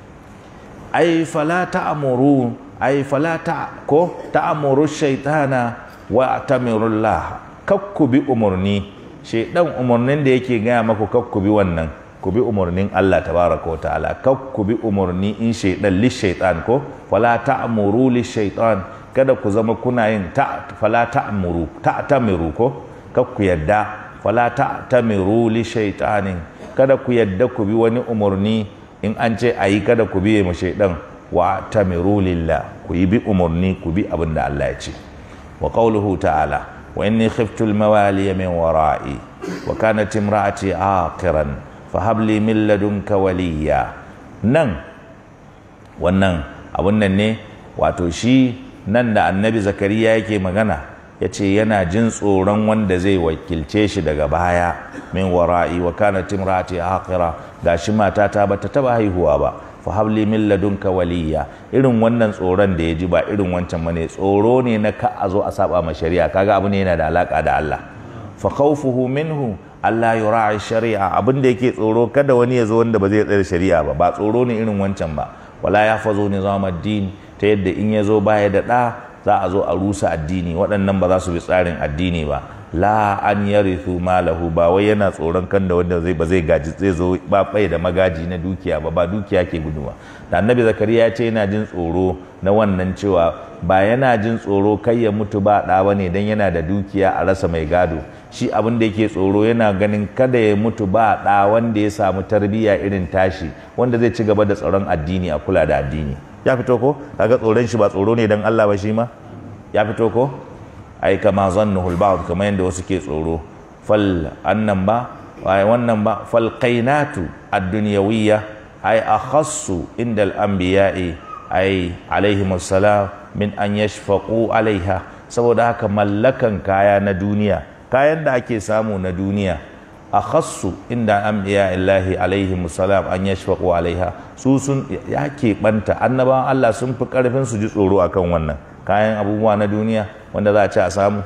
ai fala ta'muru ai fala ta ko ta'muru shaytana wa atamirullah kakku bi umurni shedan umurnin da yake gaya maku kakku bi wannan ku bi umarnin Allah tabaraka wa ta'ala kak ku bi umarni in shaidan li shaitan ko fala ta'muru li shaitan kada ku zama kuna yin ta fala ta'muru ta'tamiru ko kak ku yadda fala ta'tamiru li shaitanin kada ku yadda ku bi wani umarni in an ce ayi kada ku biye mu shaidan wa tamiru lillah ku yi bi umarni ku bi abin da Allah ya ce wa qawluhu ta'ala wa inni khiftu al-mawaliya min wara'i wa kanat imra'ati aqiran fahabli min ladunka waliya nan wannan abun nan ne wato shi nan da annabi zakariya yake magana ya ce yana jin tsoron wanda zai wakilce shi daga baya min wara'i wa kana timrati aqira gashi matata bata taba haihuwa ba fahabli min ladunka waliya irin wannan tsoron da ya ji ba irin wancan bane tsoro ne na ka a zo a saba ma shari'a kaga abu ne yana da alaka da Allah fa khawfuhu minhu Allah ya ra'i shari'a abin da yake tsoro kada wani ya zo wanda ba zai tsare shari'a ba ba tsoro ne irin wancan ba wala ya fazo nizam addini ta yadda in ya zo baya da ɗa za a zo a rusa addini waɗannan ba za su bi tsarin addini ba la an yarithu malahu ba wai yana tsoron kan da wanda zai ba zai gaji zai zo ba bai da magaji na dukiya ba ba dukiya ke guduwa da annabi zakariya ya ce yana jin tsoro na wannan cewa ba yana jin tsoro kai ya mutu ba ɗa ba ne don yana da dukiya a rasa mai gado shi abin da yake tsoro yana ganin kada ya mutu ba ɗa wanda ya samu tarbiyya irin tashi wanda zai ci gaba da tsaron addini a kula da addini ya fito ko kaga tsoron shi ba tsoro ne don Allah ba shi ma ya fito ko ai kama zannuhul ba'd kamar yadda wasu ke tsoro fal annan ba ai wannan ba fal qainatu ad-dunyawiyya ai akhassu inda al-anbiya'i ai alaihimus salam min an yashfaqu alaiha saboda haka mallakan kaya na duniya kayan da ake samu na duniya akhassu inda anbiya illahi alaihimus salam an yashfaqu alaiha su sun ya keɓanta annabawan Allah sun fi karfin su ji tsoro akan wannan kayan abubuwa na duniya wanda za a ci a samu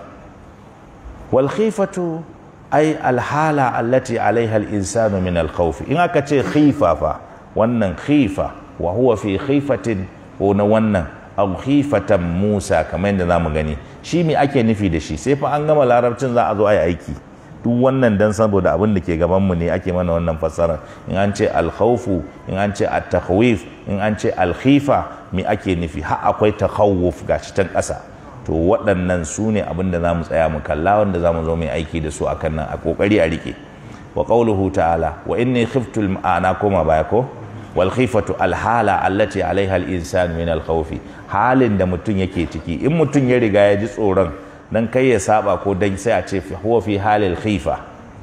wal khifatu ai alhala allati alaiha al-insanu min al-khawf in aka ce khifa fa wannan khifa wa huwa fi khifatin ko na wannan aw khifatan Musa kamar yadda zamu gani shi me ake nufi da shi sai fa an gama larabcin za a zo a yi aiki duk wannan dan saboda abin da ke gaban mu ne ake mana wannan fassara in an ce al-khawfu in an ce at-takhwif in an ce al-khifa me ake nufi har akwai takhawuf gashi can ƙasa to waɗannan su ne abin da za mu tsaya mu kalla wanda za mu zo mai aiki da su akan nan a ƙoƙari a riƙe wa ƙauluhu ta'ala wa inni khiftu ma'ana koma baya ko wal khifatu al hala allati alaiha al insan min al khawfi halin da mutum yake ciki in mutum ya riga ya ji tsoron dan kai ya saba ko dan sai a ce huwa fi halil khifa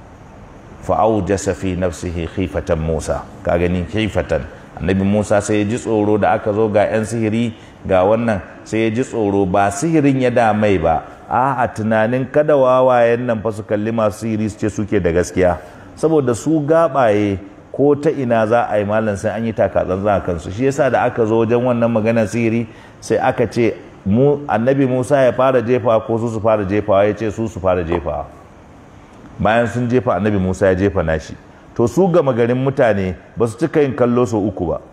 fa awjasa fi nafsihi khifatan Musa ka gani khifatan annabi Musa sai ya ji tsoro da aka zo ga 'yan sihiri ga wannan sai ya ji tsoro ba sihirin ya damai ba a tunanin kada wawayen nan fa su kalli masu sihiri su ce suke da gaskiya saboda su gabaye ko ta ina za a yi malam sai an yi takatsan za kansu shi yasa da aka zo wajen wannan maganar sihiri sai aka ce mu annabi Musa ya fara jefa ko su su fara jefawa ya ce su su fara jefawa bayan sun jefa annabi Musa ya jefa nashi to su gama garin mutane ba su cika yin kallo sau uku ba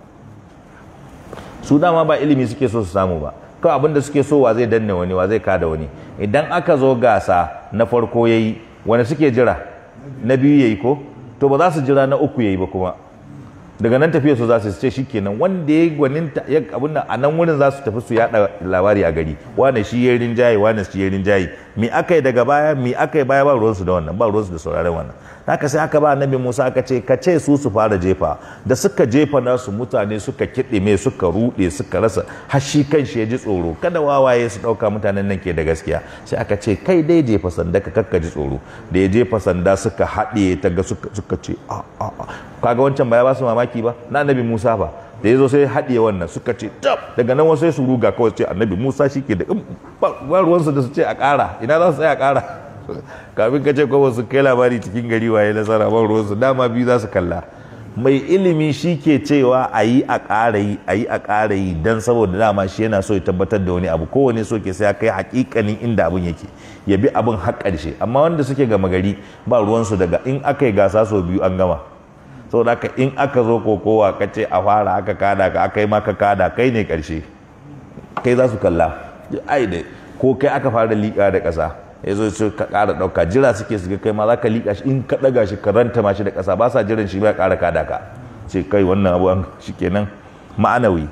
su dama ba ilimi suke so su samu ba kawai abin da suke so wa zai danne wani wa zai kada wani idan aka zo gasa na farko ya yi wani suke jira na biyu ya yi ko to ba za su jira na uku ya yi ba kuma daga nan tafiya su za su ce shikenan wanda ya gwanin abin nan a nan wurin za su tafi su yada labari a gari wane shi ya rinjaye wane shi ya rinjaye mi aka yi daga baya mi aka yi baya ba ruwansu da wannan ba ruwansu da sauraron wannan haka sai aka ba annabi Musa aka ce ka ce su su fara jefa da suka jefa nasu mutane suka kiɗime suka ruɗe suka rasa har shi kan shi ya ji tsoro kada wawaye su ɗauka mutanen nan ke da gaskiya sai aka ce kai dai jefa sanda ka kakka ji tsoro da ya jefa sanda suka haɗe ta ga suka ce a a kaga wancan baya ba su mamaki ba na annabi Musa ba da ya zo sai haɗiye wannan suka ce tab daga nan wasu sai su ruga kawai ce annabi Musa shi ke da ba ruwansu da su ce a ƙara ina za su tsaya a ƙara kafin ka ce kuma su kai labari cikin gari waye nasara ban ruwansu dama biyu za su kalla mai ilimi shi ke cewa a yi a ƙara yi a yi a ƙara yi don saboda dama shi yana so ya tabbatar da wani abu kowane so ke sai ya kai hakikanin inda abin yake ya bi abin har ƙarshe amma wanda suke gama gari ba ruwansu daga in aka yi gasa sau biyu an gama saboda haka in aka zo kokowa ka ce a fara aka kada ka aka yi maka kada kai ne ƙarshe kai za su kalla ai da ko kai aka fara liƙa da ƙasa ya zo su ka ƙara ɗauka jira suke su kai ma za ka liƙa shi in ka ɗaga shi ka ranta ma shi da ƙasa ba sa jiran shi ba ƙara kada ka ce kai wannan abu an shi kenan ma'anawi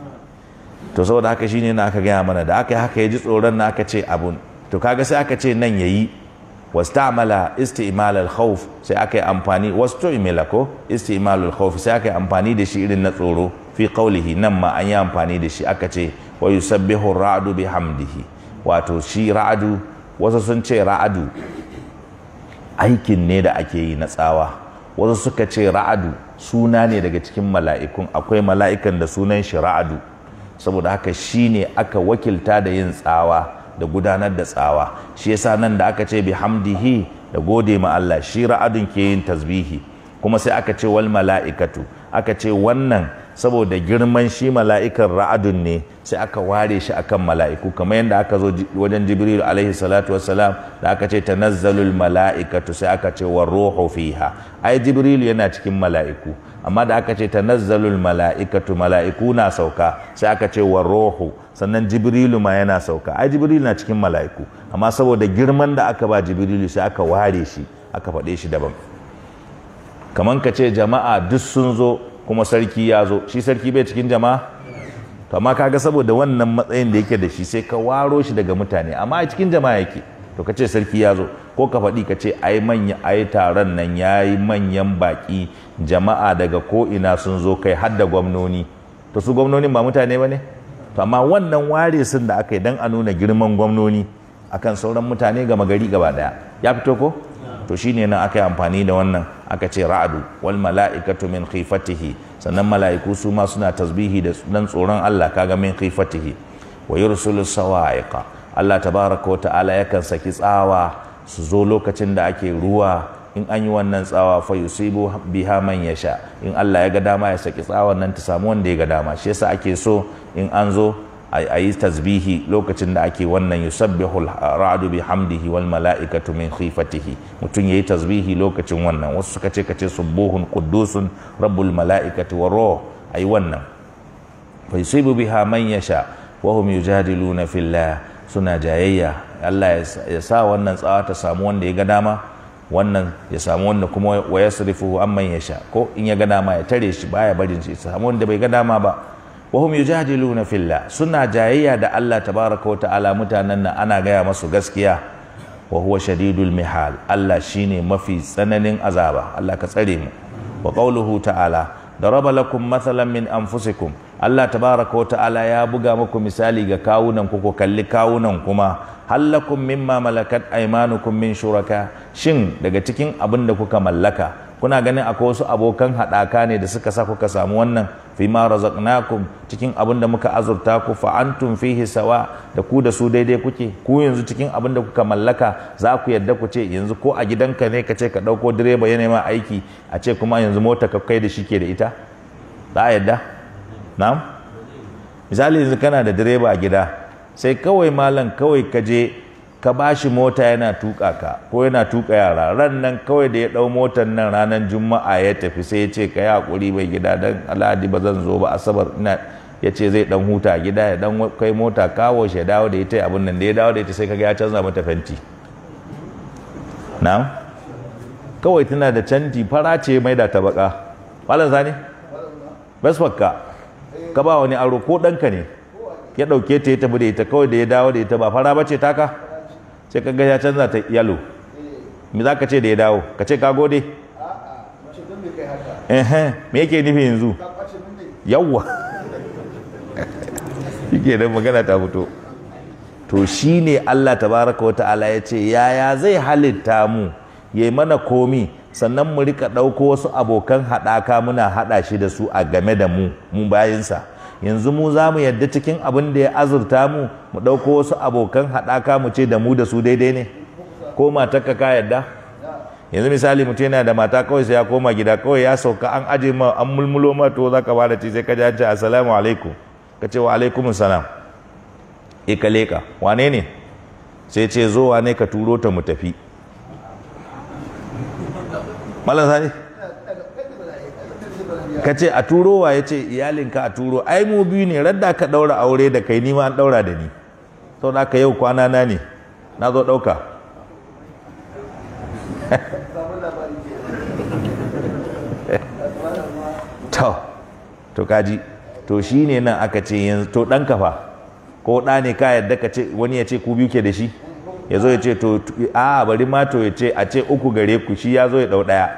to saboda haka shine na aka gaya mana da aka yi haka ya ji tsoron na aka ce abun to kaga sai aka ce nan yayi wastamala isti'mal al-khawf sai aka yi amfani wastu'mila ko isti'mal al-khawf sai aka yi amfani da shi irin na tsoro fi qawlihi nan ma an yi amfani da shi aka ce wa yusabbihu ar-ra'du bihamdihi wato shi ra'adu wasu sun ce ra'adu aikin ne da ake yi na tsawa wasu suka ce ra'adu suna ne daga cikin mala'ikun akwai mala'ikan da sunan shi ra'adu saboda haka shi ne aka wakilta da yin tsawa da gudanar da tsawa shi yasa nan da aka ce bihamdihi da gode ma Allah shi ra'adun ke yin tasbihi kuma sai aka ce wal mala'ikatu aka ce wannan saboda girman shi mala'ikan ra'adun ne sai aka ware shi akan mala'iku kamar yadda aka zo wajen jibril alaihi salatu wassalam da aka ce tanazzalul mala'ikatu sai aka ce wa ruhu fiha ai jibril yana cikin mala'iku amma da aka ce tanazzalul mala'ikatu mala'iku na sauka sai aka ce wa rohu sannan jibrilu ma yana sauka ai jibrilu na cikin mala'iku amma saboda girman da aka ba jibrilu sai aka ware shi aka faɗe shi daban kaman ka ce jama'a duk sun zo kuma sarki ya zo shi sarki bai cikin jama'a to amma kaga saboda wannan matsayin da yake da shi sai ka waro shi daga mutane amma a cikin jama'a yake to ka ce sarki ya zo ko ka faɗi ka ce ai manya ai taron nan ya yi manyan baƙi jama'a daga ko ina sun zo kai har da gwamnoni to su gwamnonin ba mutane ba ne to amma wannan ware sun da aka yi don a nuna girman gwamnoni akan sauran mutane gama gari gaba daya ya fito ko to shine nan aka yi amfani da wannan aka ce ra'adu wal mala'ikatu min khifatihi sannan mala'iku su ma suna tasbihi da dan tsoron Allah kaga min khifatihi wa yursilu sawa'iqa Allah tabaraka wa ta'ala yakan saki tsawa su zo lokacin da ake ruwa in an yi wannan tsawa fa yusibu biha man yasha in Allah ya ga dama ya saki tsawon nan ta samu wanda ya ga dama shi yasa ake so in an zo a yi tasbihi lokacin da ake wannan yusabbihu ra'du bihamdihi wal mala'ikatu min khifatihi mutum yayi tasbihi lokacin wannan wasu suka ce kace subuhun quddusun rabbul mala'ikati wa ruh ayi wannan fa yusibu biha man yasha wa hum yujadiluna fillah suna jayayya Allah ya sa wannan tsawa ta samu wanda ya ga dama wannan ya samu wanda kuma wa yasrifu amman yasha ko in ya ga dama ya tare shi baya barin shi samu wanda bai ga dama ba wahum yujadiluna fillah suna jayayya da Allah tabaraka wa ta'ala mutanen nan ana gaya masu gaskiya wa huwa shadidul mihal Allah shine mafi tsananin azaba Allah ka tsare mu wa qawluhu ta'ala daraba lakum mathalan min anfusikum Allah tabaraka wa ta'ala ya buga muku misali ga kawunan ku ku kalli kawunan kuma hallakum mimma malakat aymanukum min shuraka shin daga cikin abin da kuka mallaka kuna ganin akwai wasu abokan haɗaka ne da suka sa kuka samu wannan fi ma razaqnakum cikin abin da muka azurta ku fa antum fihi sawa da ku da su daidai kuke ku yanzu cikin abin da kuka mallaka za ku yadda ku ce yanzu ko a gidanka ne ka ce ka ɗauko direba ya nema aiki a ce kuma yanzu mota ka kai da shi ke da ita za a yadda na'am misali yanzu kana da direba a gida sai kawai malam kawai ka je ka ba shi mota yana tuka ka ko yana tuka yara ran nan kawai da ya dau motar nan ranar juma'a ya tafi sai ya ce ka yi hakuri mai gida dan alhadi ba zan zo ba asabar ina ya ce zai dan huta gida ya dan kai mota kawo shi ya dawo da ita abin nan da ya dawo da ita sai kaga ya canza mata fenti na'am kawai tana da canji fara ce mai da ta baka malam sani basfakka ka ba wani aro ko ɗanka ne ya ɗauke ta ya tafi da ita kawai da ya dawo da ita ba fara bace taka sai ka ga ya canza ta yalo me za ka ce da ya dawo ka ce ka gode me yake nufi yanzu yawwa yake da magana ta fito to shi ne Allah tabaraka wa ta'ala ya ce yaya zai halitta mu ya yi mana komi sannan mu rika ɗauko wasu abokan haɗaka muna haɗa shi da su a game da mu mu bayinsa yanzu mu za mu yadda cikin abin da ya azurta mu mu ɗauko wasu abokan haɗaka mu ce da mu da su daidai ne ko matarka ka yadda yanzu misali mutum yana da mata kawai sai ya koma gida kawai ya sauka an aje ma an mulmulo ma to za ka bada ci sai ka ji an ce assalamu alaikum ka ce wa alaikum salam e ka leka wane ne sai ce zo wane ka turo ta mu tafi malam sani ka ce a turo wa ya ce iyalinka a turo ai mu biyu ne radda ka daura aure da kai nima an daura da ni sau da aka yau kwana na ne na zo dauka to to kaji to shi ne nan aka ce yanzu to ɗan kafa ko ɗa ne ka yadda ka ce wani ya ce ku biyu ke da shi ya zo ya ce to a bari ma to ya ce a ce uku gare ku shi ya zo ya ɗau ɗaya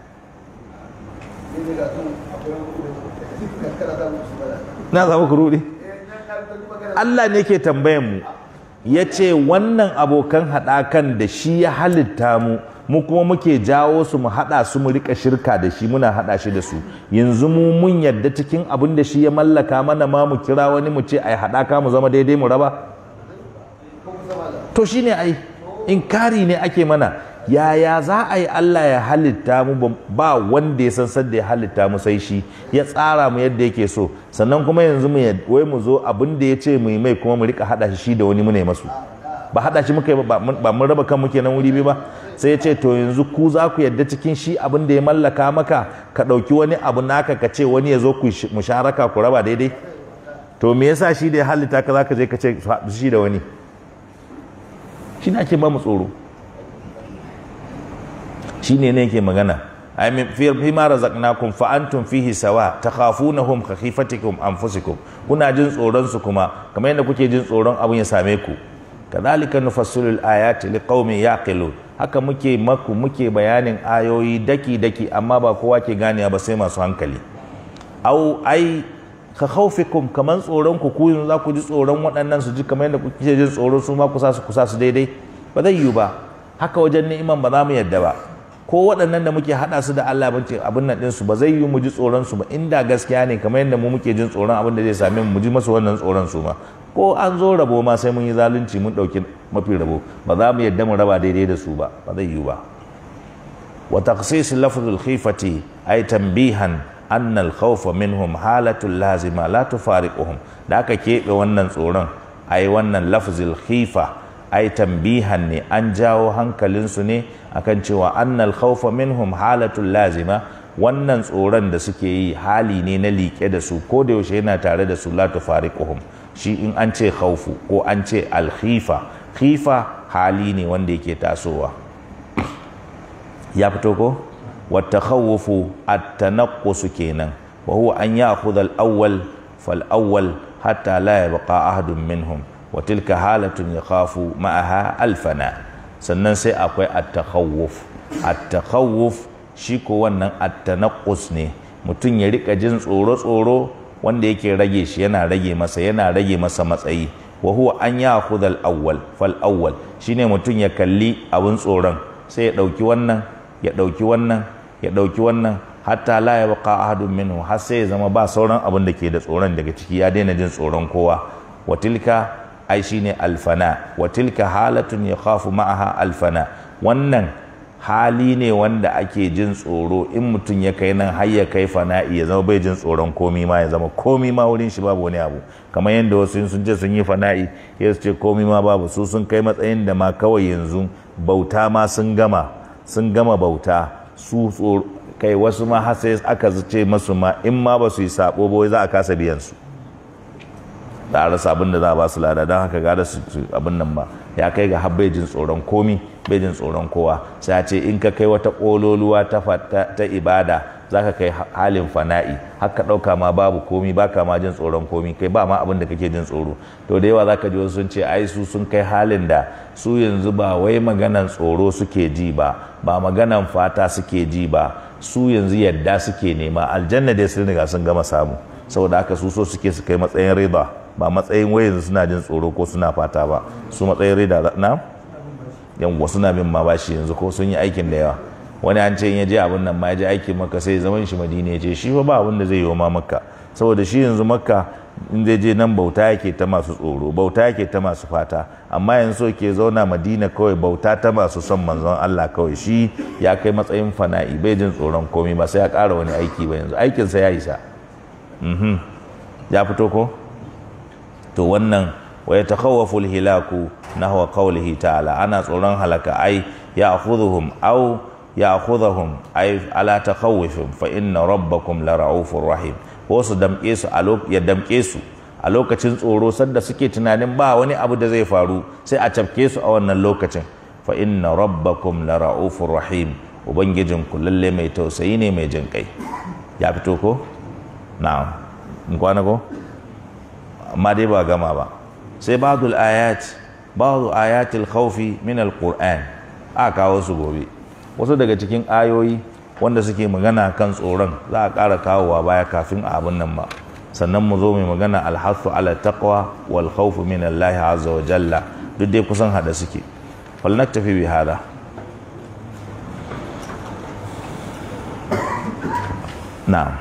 na samu ku ruɗe Allah ne ke tambayan mu ya ce wannan abokan haɗakan da shi ya halitta mu mu kuma muke jawo su mu haɗa su mu rika shirka da shi muna haɗa shi da su yanzu mu mun yadda cikin abin da shi ya mallaka mana ma mu kira wani mu ce ai haɗaka mu zama daidai mu raba to shine ai inkari ne ake mana yaya za a yi Allah ya halitta mu ba wanda ya san sadda ya halitta mu sai shi ya tsara mu yadda yake so sannan kuma yanzu mu wai mu zo abin da ya ce mu yi mai kuma mu rika hada shi da wani mu ne masu ba hada shi muka yi ba ba mun raba kan muke nan wuri biyu ba sai ya ce to yanzu ku za ku yadda cikin shi abin da ya mallaka maka ka ɗauki wani abu naka ka ce wani ya zo ku musharaka ku raba daidai to me yasa shi da ya halitta ka za ka je ka ce shi da wani shi ne ake ba mu tsoro shi ne ne ke magana ai min fi ma razaqnakum fa antum fihi sawa takhafunahum ka khifatikum anfusikum kuna jin tsoron su kuma kamar yadda kuke jin tsoron abun ya same ku kadhalika nufassilu al-ayati liqaumin yaqilun haka muke maku muke bayanin ayoyi daki daki amma ba kowa ke ganewa ba sai masu hankali au ai ka khaufikum kaman tsoron ku ku za ku ji tsoron waɗannan su ji kamar yadda kuke jin tsoro su ma kusa su kusa su daidai ba zai yiwu ba haka wajen ni'iman ba za mu yadda ba ko waɗannan da muke haɗa su da Allah bace abin nan ɗinsu ba zai yiwu mu ji tsoron su ba inda gaskiya ne kamar yadda mu muke jin tsoron abin da zai same mu mu ji masu wannan tsoron su ma ko an zo rabo ma sai mun yi zalunci mun ɗauki mafi rabo ba za mu yadda mu raba daidai da su ba ba zai yiwu ba wa taqsis lafzul khifati ay tanbihan anna al khawfa minhum halatul lazima la tufariquhum da aka keɓe wannan tsoron ai wannan lafzul khifa ai tambihan ne an jawo hankalinsu ne akan cewa annal khawfa minhum halatul lazima wannan tsoron da suke yi hali ne na liƙe da su ko da yaushe yana tare da su la tufariquhum shi in an ce khawfu ko an ce alkhifa khifa hali ne wanda yake tasowa ya fito ko wata khawufu at-tanaqqus kenan wa huwa an ya'khudha al-awwal fal-awwal hatta la yabqa ahadun minhum wa tilka halatun yakhafu ma'aha alfana sannan sai akwai at-takhawuf at-takhawuf shi ko wannan at-tanaqqus ne mutum ya rika jin tsoro tsoro wanda yake rage shi yana rage masa yana rage masa matsayi wa huwa an ya'khudha al-awwal fal-awwal shine mutum ya kalli abin tsoron sai ya dauki wannan ya dauki wannan ya dauki wannan hatta la yabqa ahadun minhu har sai ya zama ba sauran abin da ke da tsoron daga ciki ya daina jin tsoron kowa wa tilka ai shine alfana wa tilka halatun yakhafu ma'aha alfana wannan hali ne wanda ake jin tsoro in mutum ya kai nan har ya kai fana'i ya zama bai jin tsoron komi ma ya zama komi ma wurin shi babu wani abu kamar yadda wasu sun ce sun yi fana'i ya ce komi ma babu su sun kai matsayin da ma kawai yanzu bauta ma sun gama sun gama bauta su kai wasu ma har sai aka ce masu ma in ma ba su yi sabo ba za a kasa biyan su da a rasa abin da za a ba su lada don haka gara su abin nan ba ya kai ga bai jin tsoron komi bai jin tsoron kowa sai a ce in ka kai wata ƙololuwa ta ibada za ka kai halin fana'i haka ɗauka ma babu komi ba ka ma jin tsoron komi kai ba ma abin da kake jin tsoro to da yawa za ka ji wasu sun ce ai su sun kai halin da su yanzu ba wai maganan tsoro suke ji ba ba maganan fata suke ji ba su yanzu yadda suke nema aljanna dai sun riga sun gama samu saboda haka su so suke su kai matsayin riba ba matsayin wai yanzu suna jin tsoro ko suna fata ba su matsayin rida na yawwa suna bin ma bashi yanzu ko sun yi aikin da yawa wani an ce in ya je abin nan ma ya je aikin makka sai zaman shi madina ya ce shi fa ba abin da zai yi wa ma makka saboda shi yanzu makka in zai je nan bauta yake ta masu tsoro bauta yake ta masu fata amma yanzu so ke zauna madina kawai bauta ta masu son manzon Allah kawai shi ya kai matsayin fana'i bai jin tsoron komai ba sai ya ƙara wani aiki ba yanzu aikinsa ya isa ya fito ko to wannan wa yatakhawafu alhilaku nahwa qawlihi ta'ala ana tsoron halaka ai ya'khudhuhum aw ya'khudhuhum ai ala takhawufin fa inna rabbakum la ra'ufur rahim ko su damke su a ya damke su a lokacin tsoro sanda suke tunanin ba wani abu da zai faru sai a cafke su a wannan lokacin fa inna rabbakum la ra'ufur rahim ubangijin ku lalle mai tausayi ne mai jin kai ya fito ko na'am in kwana ko amma dai ba gama ba sai ba'dul ayat ba'du ayatil khawfi min alquran a kawo su gobe wasu daga cikin ayoyi wanda suke magana kan tsoron za a ƙara kawowa baya kafin a abin nan ba sannan mu zo mai magana alhathu ala taqwa wal khawfu min Allah azza wa jalla duk dai kusan hada suke fal naktafi bi hada na'am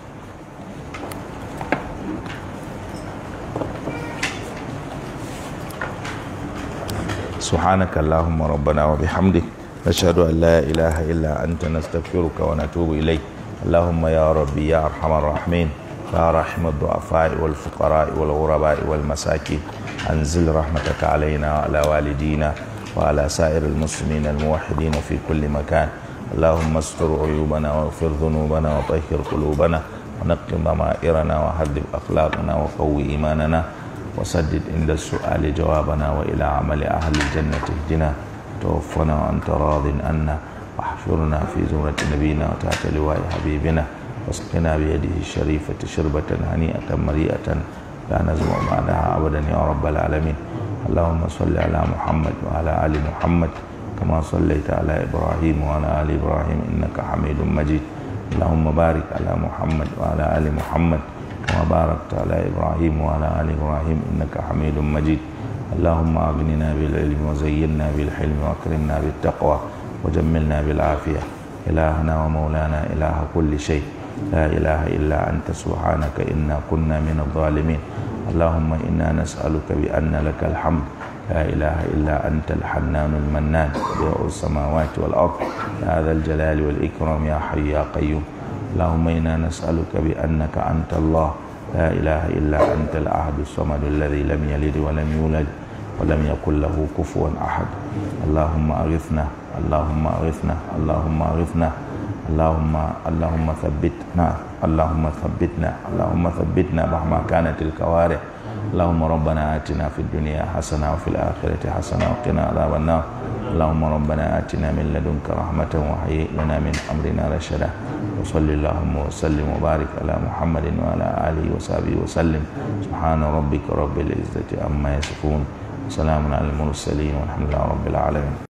سبحانك اللهم ربنا وبحمدك نشهد أن لا إله إلا أنت نستغفرك ونتوب إليك اللهم يا ربي يا أرحم الراحمين يا رحم الضعفاء والفقراء والغرباء والمساكين أنزل رحمتك علينا وعلى والدينا وعلى سائر المسلمين الموحدين في كل مكان اللهم استر عيوبنا واغفر ذنوبنا وطهر قلوبنا ونقم ضمائرنا وهذب أخلاقنا وقوي إيماننا وسدد عند السؤال جوابنا وإلى عمل أهل الجنة اهدنا توفنا وأنت راض عنا واحشرنا في زمرة نبينا وتحت لواء حبيبنا واسقنا بيده الشريفة شربة هنيئة مريئة لا نزمع بعدها أبدا يا رب العالمين اللهم صل على محمد وعلى آل محمد كما صليت على إبراهيم وعلى آل إبراهيم إنك حميد مجيد اللهم بارك على محمد وعلى آل محمد كما باركت على إبراهيم وعلى آل إبراهيم إنك حميد مجيد اللهم أغننا بالعلم وزينا بالحلم وأكرمنا بالتقوى وجملنا بالعافية إلهنا ومولانا إله كل شيء لا إله إلا أنت سبحانك إنا كنا من الظالمين اللهم إنا نسألك بأن لك الحمد لا إله إلا أنت الحنان المنان بديع السماوات والأرض يا ذا الجلال والإكرام يا حي يا قيوم اللهم إنا نسألك بأنك أنت الله لا إله إلا أنت الأحد الصمد الذي لم يلد ولم يولد ولم يكن له كفوا أحد اللهم أغثنا اللهم أغثنا اللهم أغثنا اللهم اللهم ثبتنا اللهم ثبتنا اللهم ثبتنا مهما كانت الكوارث اللهم ربنا آتنا في الدنيا حسنة وفي الآخرة حسنة وقنا عذاب النار اللهم ربنا آتنا من لدنك رحمة وهيئ لنا من أمرنا رشدا وصل اللهم وسلم وبارك على محمد وعلى آله وصحبه وسلم سبحان ربك رب العزة عما يصفون وسلام على المرسلين والحمد لله رب العالمين